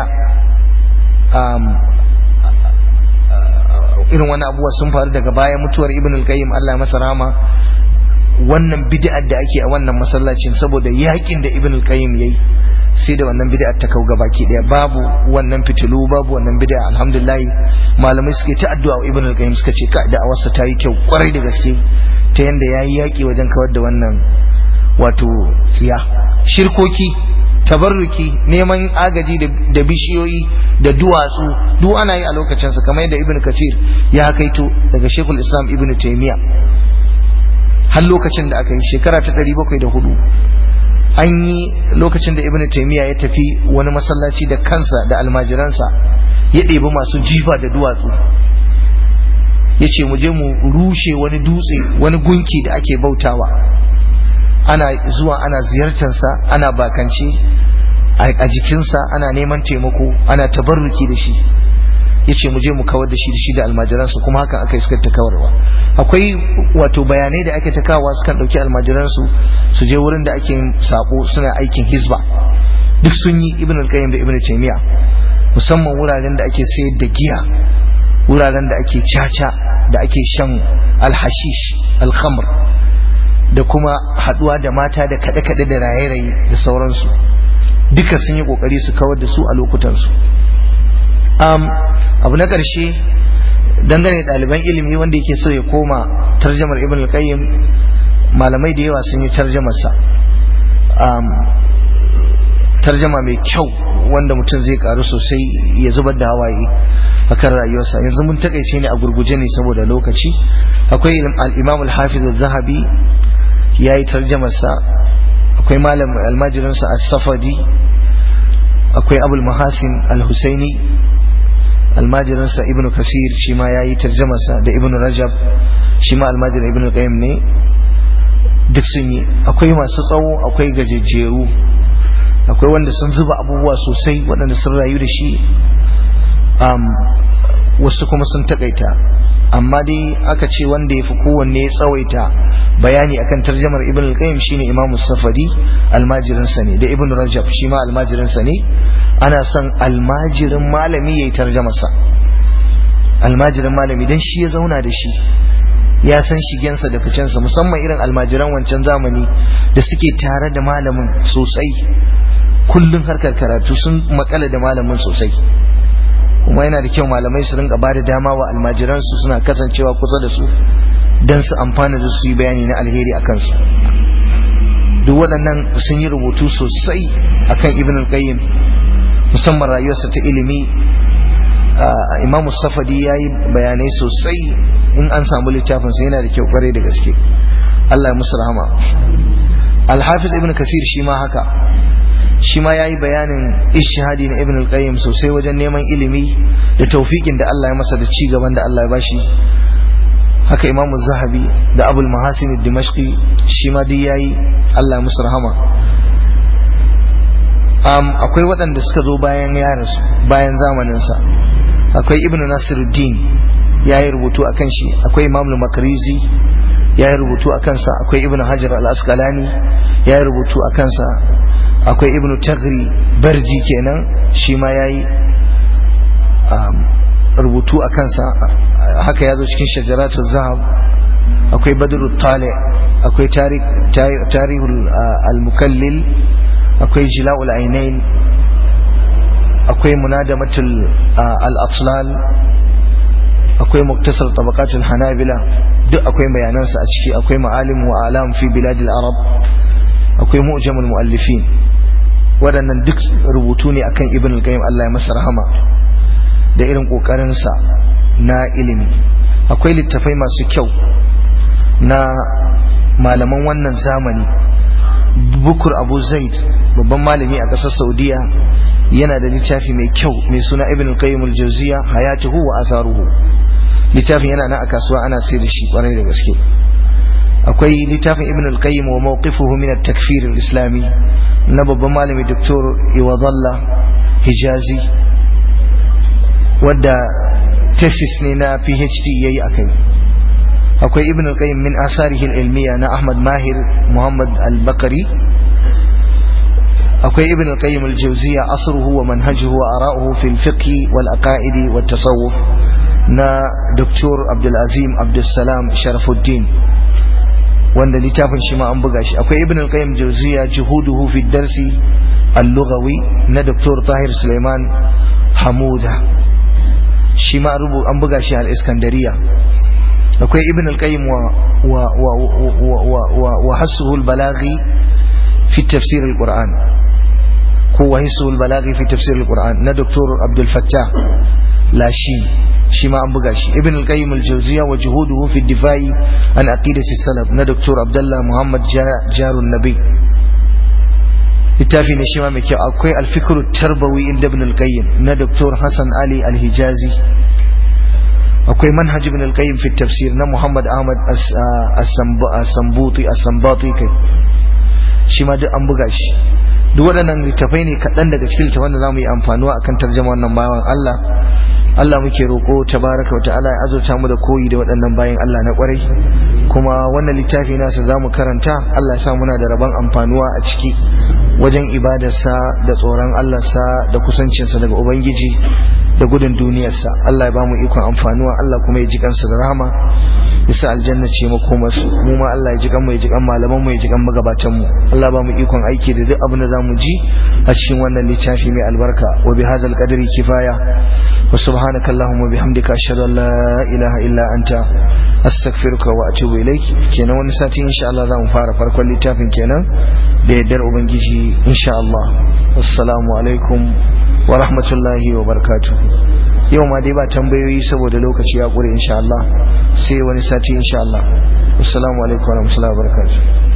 irin wani abuwa sun faru daga baya mutuwar ibn al-qayyim Allah masa rahama wannan bid'ar da ake a wannan masallacin saboda yakin da ibn al-qayyim yayi sai da wannan bid'a ta kau gabaki daya babu wannan fitilu babu wannan bid'a alhamdulillah malamai suke ta addu'a wa ibn al-qayyim suka ce ka da'awarsa ta yi kyau kwarai da gaske ta yanda yayi yaki wajen kawar da wannan wato tsiya shirkoki tabarruki neman agaji da bishiyoyi da duwatsu duk ana yi a lokacinsa kamar yadda ibn kasir ya kaito daga shekul islam ibn taymiya har lokacin da aka yi shekara ta 704 an yi lokacin da ibn taymiya ya tafi wani masallaci da kansa da almajiransa ya ɗebi masu jifa da duwatsu ya ce mu je mu rushe wani dutse wani gunki da ake bautawa ana zuwa ana ziyartarsa ana bakance a jikinsa ana neman taimako ana tabarruki da shi ya ce mu je mu kawar da shi da shi da almajiransu kuma hakan aka iskar ta kawarwa akwai wato bayanai da ake ta kawo sukan ɗauki almajiransu su je wurin da ake sako suna aikin hizba duk sun yi ibn al-qayyim da ibn taymiya musamman wuraren da ake sayar da giya wuraren da ake caca da ake shan alhashish alkhamr da kuma haduwa da mata da kaɗe-kaɗe da raye-raye da sauransu duka sun yi kokari su kawar da su a lokutansu um, abu na ƙarshe dangane ɗaliban ilimi wanda yake so ya koma tarjamar ibn al-qayyim malamai da yawa sun yi tarjamarsa um, tarjama mai kyau wanda mutum zai karu sosai ya zubar da hawaye a kan rayuwarsa yanzu mun takaice ne a gurguje ne saboda lokaci akwai al-imam al-hafiz al-zahabi ya yi tarjamarsa akwai malam almajirinsa as-safadi akwai abul mahasin al-husaini almajirinsa ibnu kasir shi ma ya yi tarjamarsa da ibnu rajab shi ma almajirin ibnu qayyim ne duk sun yi akwai masu tsawo akwai gajejjeru akwai wanda sun zuba abubuwa sosai waɗanda sun rayu da shi wasu kuma sun takaita amma dai aka ce wanda ya fi kowanne ya tsawaita bayani akan tarjamar ibn al-qayyim shine imam safadi almajirin sa ne da ibn rajab shi ma almajirin sa ne ana son almajirin malami yayi tarjamar sa almajirin malami dan shi ya zauna da shi ya san shigensa da ficensa musamman irin almajiran wancan zamani da suke tare da malamin sosai kullum harkar karatu sun makala da malamin sosai kuma yana da kyau malamai su rinka bada dama wa almajiransu suna kasancewa kusa da su don su amfana da su yi bayani na alheri a kansu duk waɗannan sun yi rubutu sosai akan ibn al-qayyim musamman rayuwarsa ta ilimi imamu safadi ya yi bayanai sosai in an samu littafinsa yana da kyau kwarai da gaske Allah ya musu rahama alhafiz ibn kasir shi ma haka shi ma ya yi bayanin ishihadi na ibn al-qayyim sosai wajen neman ilimi da taufikin da Allah ya masa da ci gaban da Allah ya bashi haka imamu zahabi da abul mahasin dimashqi shi ma dai yayi Allah musu rahama um, akwai waɗanda suka zo bayan yaransu bayan zamaninsa akwai ibnu nasiruddin ya yi rubutu a kan shi akwai imam makarizi ya yi rubutu a kansa akwai ibnu hajar al-asqalani ya yi rubutu a kansa akwai ibnu tagri barji kenan shi ma ya yi rubutu a kansa haka ya zo cikin shajaratun zahab akwai badru tale akwai tarihul al-mukallil akwai jila'ul ainain akwai munadamatul al-atlal akwai muktasar tabaqatul hanabila duk akwai bayanansa a ciki akwai ma'alim wa alam fi biladil arab akwai mu'jamul muallifin waɗannan duk rubutu ne akan ibn al-qayyim Allah ya masa rahama da irin kokarinsa na ilimi akwai littafai masu kyau na malaman wannan zamani bukur abu zaid babban malami a ƙasar saudiya yana da littafi mai kyau mai suna ibn al-qayyim al-jawziya hayatuhu wa atharuhu littafin yana nan a kasuwa ana sai da shi kwarai da gaske akwai littafin ibn al-qayyim wa mawqifuhu min at-takfir al-islami na babban malami doktor iwadalla hijazi wadda thesis ne na phd yayi akai akwai ibn al-qayyim min asarihi al-ilmiya na ahmad mahir muhammad al-bakari akwai ibn al-qayyim al-jawziya asruhu wa manhajuhu wa ara'uhu fi al-fiqh wal aqaid wa tasawuf na Dr. Abdul Azim Abdul Salam Sharafuddin wanda littafin shi ma an buga shi akwai ibn al-qayyim jawziya juhuduhu fi darsi al-lughawi na Dr. Tahir Suleiman Hamuda shi ma an buga shi al-Iskandariya akwai ibn al-qayyim wa wa wa wa wa hasuhu al-balaghi fi tafsir al-Qur'an ko wa hasuhu al-balaghi fi tafsir al-Qur'an na Dr. Abdul Fattah Lashi shi ma an buga shi ibn al-qayyim al-jawziya wa juhuduhu fi difai an aqidati salaf na Dr. Abdullah Muhammad Jarun Nabi littafi ne shi ma mai kyau akwai al-fikr tarbawi inda ibn al-qayyim na Dr. Hassan Ali al-Hijazi akwai manhaj ibn al-qayyim fi tafsir na Muhammad Ahmad as-Sambuti as-Sambati kai shi ma duk an buga shi duk waɗannan littafai ne kaɗan daga cikin littafan da za mu yi amfanuwa akan tarjama wannan bayan Allah Allah muke roƙo tabaraka wata'ala ya azurta mu da koyi da waɗannan bayan Allah na ƙwarai kuma wannan littafi nasa za mu karanta Allah sa muna da rabon amfanuwa a ciki wajen ibadarsa da tsoron Allahnsa da kusancinsa daga Ubangiji da gudun duniyarsa Allah ya ba mu ikon amfanuwa Allah kuma ya ji kansa da rahama ya sa aljanna ce makomarsu mu ma Allah ya ji kanmu ya ji kan malaman mu ya ji kan magabatan mu Allah ba mu ikon aiki da duk abin da zamu ji a cikin wannan littafi mai albarka wa bi hadzal qadri kifaya wa subhanaka allahumma bihamdika ashhadu an la ilaha illa anta astaghfiruka wa atubu ilaik kenan wani sati insha Allah zamu fara farkon littafin kenan da yaddar ubangiji insha Allah assalamu alaikum wa rahmatullahi wa barakatuh yau ma dai ba tambayoyi saboda lokaci ya ƙure insha Allah sai wani sati insha Allah assalamu alaikum wa rahmatullahi wa barakatuh